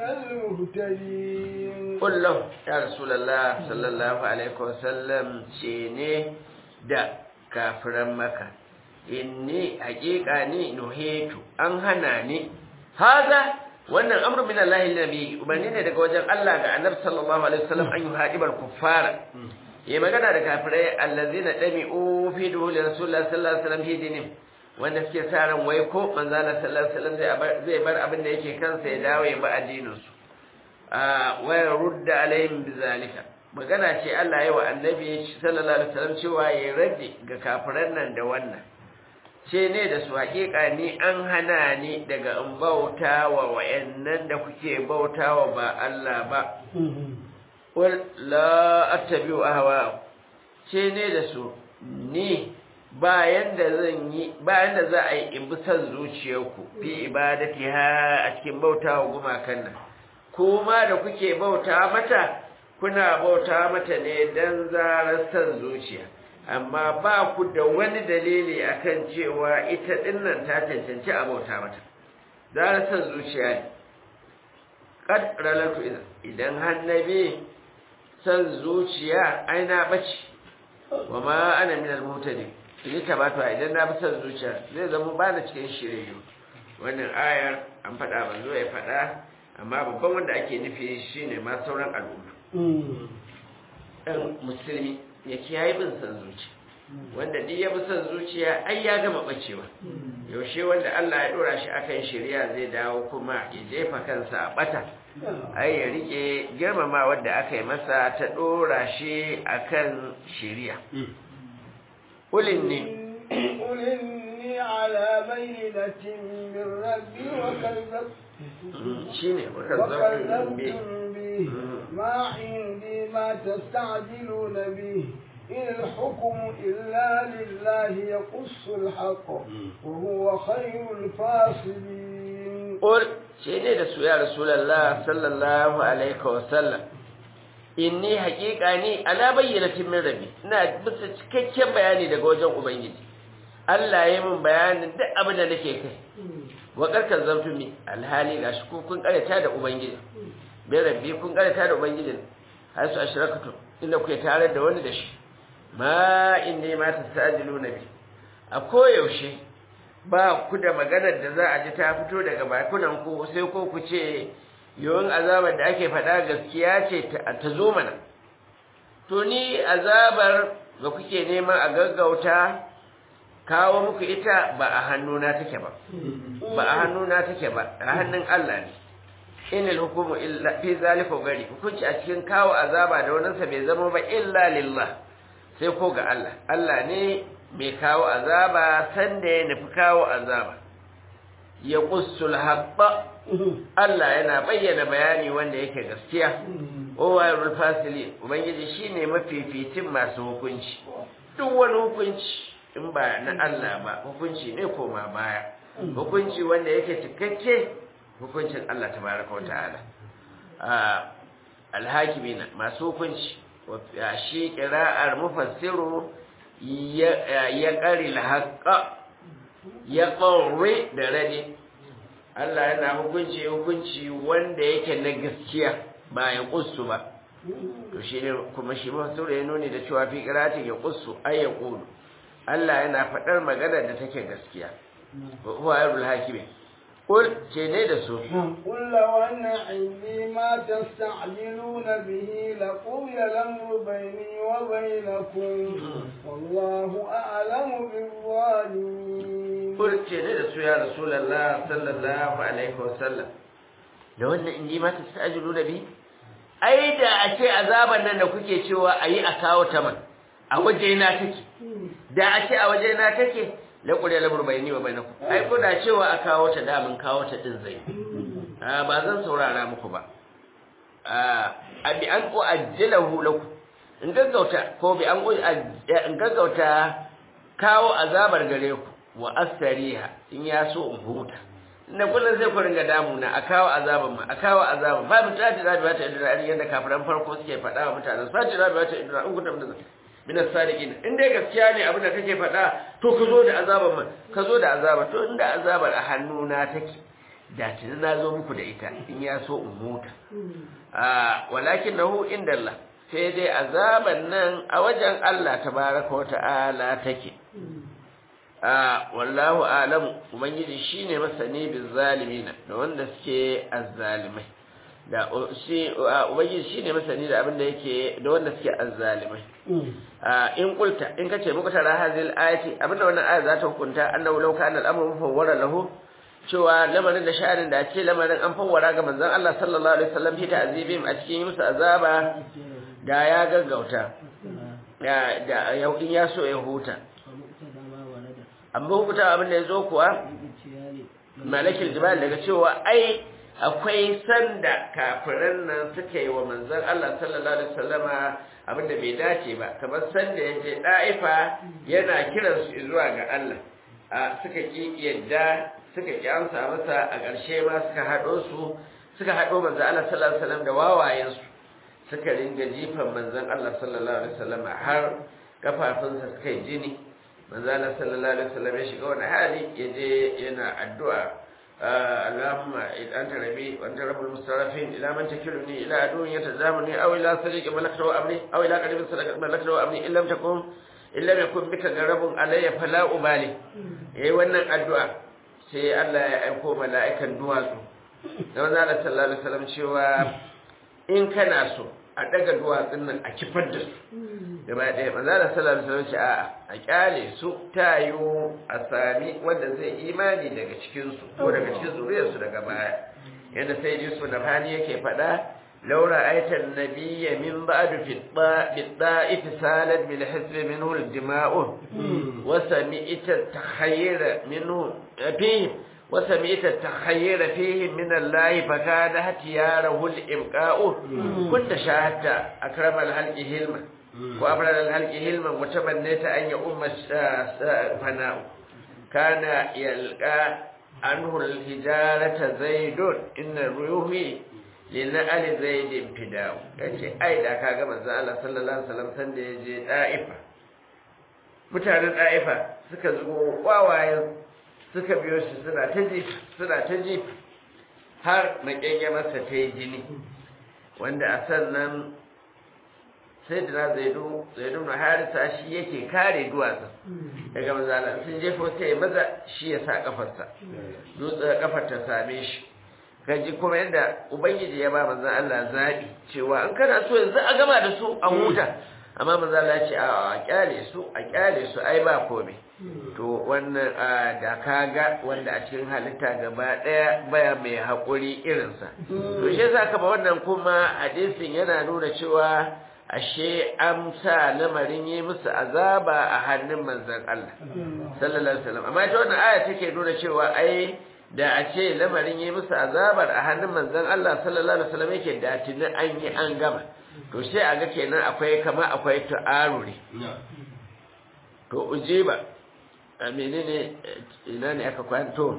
المهتدين قل له يا رسول الله صلى الله عليه وسلم شيني da kafiran maka inni haƙiƙa ni nuhetu an hana ni haza wannan amru min Allah nabi umarni ne daga wajen Allah ga annabi sallallahu alaihi wasallam an yuhadibal kuffara yayi magana da kafirai allazina dami'u fi duhuli rasulullah sallallahu alaihi wasallam hidinin wanda suke sa ran wai ko manzo Allah sallallahu alaihi wasallam zai bar abin da yake kansa ya dawo ya ba addinin su a wa rudda alaihim bizalika magana ce Allah ya wa annabi sallallahu alaihi wasallam cewa ya raddi ga kafiran nan da wannan ce ne da su hakika ni an hana ni daga in bauta wa wayannan da kuke bautawa ba Allah ba wal la attabi'u ahwa ce ne da su ni bayan da zan yi bayan da za a yi in bi san zuciyarku fi ibadati ha a cikin bautawa gumakan nan kuma da kuke bauta mata kuna bauta mata ne dan zarar san zuciya amma ba ku da wani dalili akan cewa ita dinnan ta cancanci a bauta mata zarar san zuciya ne kad ralatu idan hannabi san zuciya ai na bace wa ma ana min al-mutadi ni tabatu idan na bi san zuciya zai zama ba na cikin shiriyu wannan ayar an faɗa banzo ya faɗa amma babban wanda ake nufi shine ma sauran al'umma ɗan musulmi ya kiyaye bin san zuciya wanda duk ya bi san zuciya ai ya gama bacewa yaushe wanda Allah ya dora shi akan shari'a zai dawo kuma ya jefa kansa a bata ai ya rike girmama wanda aka yi masa ta dora shi akan shari'a ulin ne قل إني على بينة من ربي وكذبت shine وكذبتم به ما عندي ما تستعجلون به إن الحكم إلا لله يقص الحق وهو خير الفاصلين قل shine da su ya rasulullah sallallahu alaihi wasallam inni haƙiƙa ni ala bayyanatin min rabbi ina bisa cikakken bayani daga wajen ubangiji Allah ya min bayanin duk abin da nake kai wa karkan zamtu mi alhali gashi ku kun karanta da ubangiji bai rabbi kun karanta da ubangiji har su ashrakatu inda kuke tare da wani da shi ma inni ma tasajilu nabi a koyaushe ba ku da maganar da za a ji ta fito daga bakunan ku sai ko ku ce yawan azabar da ake faɗa gaskiya ce ta zo mana to ni azabar da kuke nema a gaggauta kawo muku ita ba a hannuna take ba ba a hannuna take ba a hannun Allah ne inil hukumu illa fi zalika gari hukunci a cikin kawo azaba da wannan sa bai zama ba illa lillah sai ko ga Allah Allah ne mai kawo azaba sanda ya nufi kawo azaba ya qussul haqqa Allah yana bayyana bayani wanda yake gaskiya Owayarul fasili Ubangiji shine mafificin masu hukunci duk wani hukunci in ba na Allah ba hukunci ne koma baya hukunci wanda yake cikakke hukuncin Allah tabaraka wa ta'ala alhakimina masu hukunci shi qira'ar mufassiru ya qari alhaqqa ya qawri da radi Allah yana hukunci hukunci wanda yake na gaskiya ba ya kussu ba to shi ne kuma shi masu ya nuni da cewa fi kiratin ya kussu ai ya kudu Allah yana faɗar magana da take gaskiya huwa yarul hakimi kul ce ne da su قل لو أن عندي ما تستعجلون به لقضي الأمر بيني وبينكم والله أعلم بالظالمين kul ce ne da su ya rasulullah sallallahu alaihi wasallam da wannan in ji mata ta ajiru da bi ai da a ce azaban nan da kuke cewa a yi a kawo ta man a waje na take da a ce a waje na take la qul lamur bayni wa bainakum ai ko da cewa a kawo ta da mun kawo ta din zai a ba zan saurara muku ba a bi an ko ajjalahu lakum in gaggauta ko bi an in gaggauta kawo azabar gare ku wa astariha in ya so in huta na kullum sai ku ringa damuna a kawo azaban ma a kawo azaban ba mu tati rabi wata idra yadda kafiran farko suke faɗa wa mutanen sati rabi wata idra in kuntum min min as-sadiqin in dai gaskiya ne abin da kake faɗa to ka zo da azaban ma ka zo da azaba to inda azabar a hannuna take da tuni na zo muku da ita in ya so in huta a walakin nahu inda Allah sai dai azaban nan a wajen Allah tabaraka wa ta'ala take a wallahu alamu ubangiji shine masani bil zalimina da wanda suke azzalimai da shi ubangiji shine masani da abin da yake da wanda suke azzalimai in kulta in kace muku tara hazil ayati abinda wannan aya za ta hukunta annahu law kana al-amru mufawwara lahu cewa lamarin da sha'anin da ce lamarin an fawwara ga manzon Allah sallallahu alaihi wasallam fi ta'zibim a cikin musu azaba da ya gaggauta da da in ya so ya huta amma hukunta abin da ya zo kuwa malakil jibal daga cewa ai akwai sanda kafiran nan suka yi wa manzon Allah sallallahu alaihi wasallama abin da bai dace ba kamar sanda ya je da'ifa yana kiran su zuwa ga Allah a suka ki yadda suka ki amsa masa a ƙarshe ma suka haɗo su suka haɗo manzon Allah sallallahu alaihi wasallam da wawayen su suka ringa jifan manzon Allah sallallahu alaihi wasallama har kafafunsa suka yi jini manzo Allah sallallahu alaihi wasallam ya shiga wani hali yaje yana addu'a Allahumma anta rabbi wa anta rabbul mustarafin ila man takiluni ila adun yatazamuni aw ila sadiqi malakta wa amri aw ila qadibin sadaqat malakta wa amri illam takum illa yakun bika garabun alayya fala ubali yayi wannan addu'a sai Allah ya aiko mala'ikan duwatsu da manzo Allah sallallahu alaihi wasallam cewa in kana so a daga duwatsun nan a kifar da su gaba ɗaya maza da sallar sallar ce a a kyale su ta yiwu a sami wanda zai imani daga cikinsu ko daga cikin zuriyarsu daga baya yadda sai ji su da fani yake faɗa laura aitan nabiyya min ba'du fi da'if salat bil hisbi minhu al dima'u wa sami'ta takhayyura minhu fihi وسمعت التخير فيه من الله فكان اختياره الإبقاء كنت شاهدت أكرم الهلك هلما وأبرد الهلك هلما وتمنيت أن يؤم فناء كان يلقى عنه الهجارة زيد إن الريوح لنأل زيد فداء yace ai da kaga manzo Allah sallallahu alaihi wasallam san da yaje Daifa mutanen Daifa suka zo wawayen suka biyo shi suna ta ji suna ta ji har makenge masa ta yi jini wanda a sannan sai da zaidu zaidu na harisa shi yake kare duwatsun daga manzala sun jefo sai maza shi ya sa kafarsa dutsen kafar ta same shi kaji kuma yadda ubangiji ya ba manzan Allah zaɓi cewa an kana so yanzu a gama da su an huta amma manzan Allah ya ce a kyale su a kyale su ai ba komai to wannan da kaga wanda a cikin halitta gaba ɗaya baya mai haƙuri irinsa to shi yasa kama wannan kuma hadisin yana nuna cewa ashe an sa lamarin yi musu azaba a hannun manzan Allah sallallahu alaihi wasallam amma ita wannan aya take nuna cewa ai da a ce lamarin yi musu azabar a hannun manzan Allah sallallahu alaihi wasallam yake da tuni an yi an gama to sai a ga kenan akwai kama akwai ta'aruri to ujiba a menene ina ne aka kwanto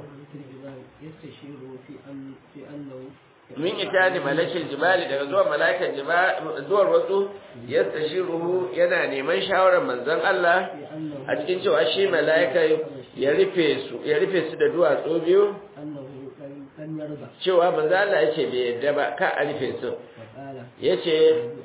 min ita ne malakin jibali daga zuwa malakan zuwar wasu yadda shi ruhu yana neman shawarar manzan Allah a cikin cewa shi mala'ika ya rufe su ya rufe su da duwatsu biyu cewa manzan Allah ya ce bai yadda ba ka a rufe su ya ce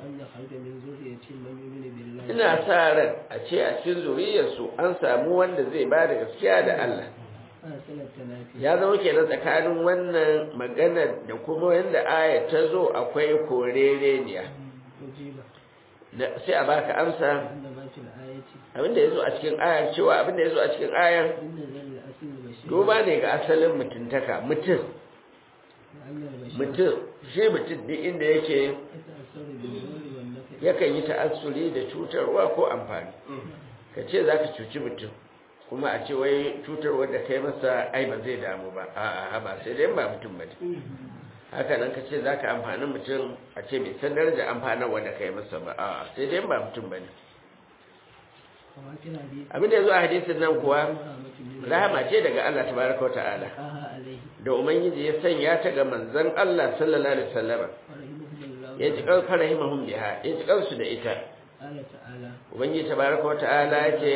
ina sa ran a ce a cikin zuriyarsu an samu wanda zai ba da gaskiya da Allah ya zama kenan tsakanin wannan maganar da kuma yadda aya ta zo akwai korereniya sai a baka amsa abinda ya zo a cikin ayar cewa abinda ya zo a cikin ayar duba ne ga asalin mutuntaka mutum mutum shi mutum duk inda yake yakan yi ta'assuri da cutarwa ko amfani ka ce za ka cuci mutum kuma a ce wai cutarwa da kai masa ai ba zai damu ba a'a ba sai dai ba mutum ba haka nan ka ce za ka amfani mutum a ce bai san daraja amfanarwa da kai masa ba a'a sai dai ba mutum ba ne abin da ya zo a hadisin nan kuwa rahama ce daga Allah tabaraka ta'ala da ubangiji ya sanya ta ga manzon Allah sallallahu alaihi wasallam ya ji kan farahimahum biha ya ji kansu da ita ubangiji tabaraka ta'ala ya ce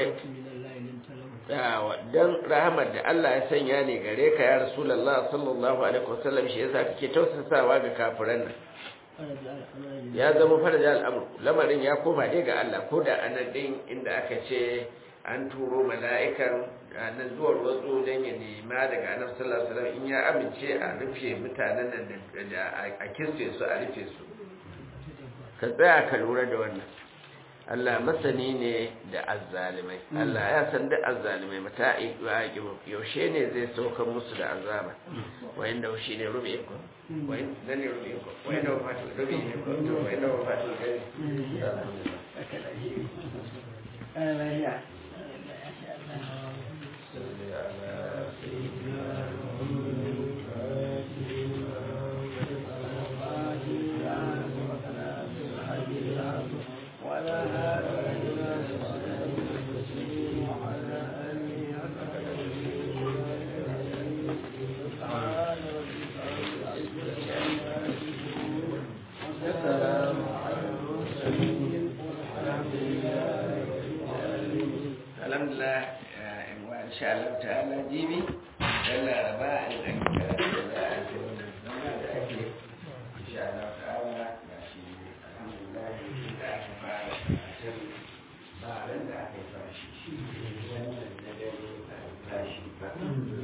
dan rahamar da Allah ya sanya ne gare ka ya rasulullah sallallahu alaihi wasallam shi yasa kake tausasawa ga kafiran nan ya zama faraja al'amur lamarin ya koma dai ga Allah ko da anan din inda aka ce an turo mala'ikan nan zuwa wasu don ya nema daga annabi sallallahu alaihi wasallam in ya amince a rufe mutanen nan da a kirse su a rufe su ka tsaya ka lura da wannan Allah masani ne da azzalimai Allah ya san da azzalimai mata yaushe ne zai saukar musu da azaba wayan da shi ne rubi ko wayan nan ne rubi ko wayan da wafatu rubi ne ko to wayan da wafatu gani insha Allah ta'ala jibi dan laraba in an karatu da za a ji wannan zama da ake insha Allah ta'ala ga shi alhamdulillah da aka fara karatun ba ran da aka yi fashi wannan da dare ba tashi ba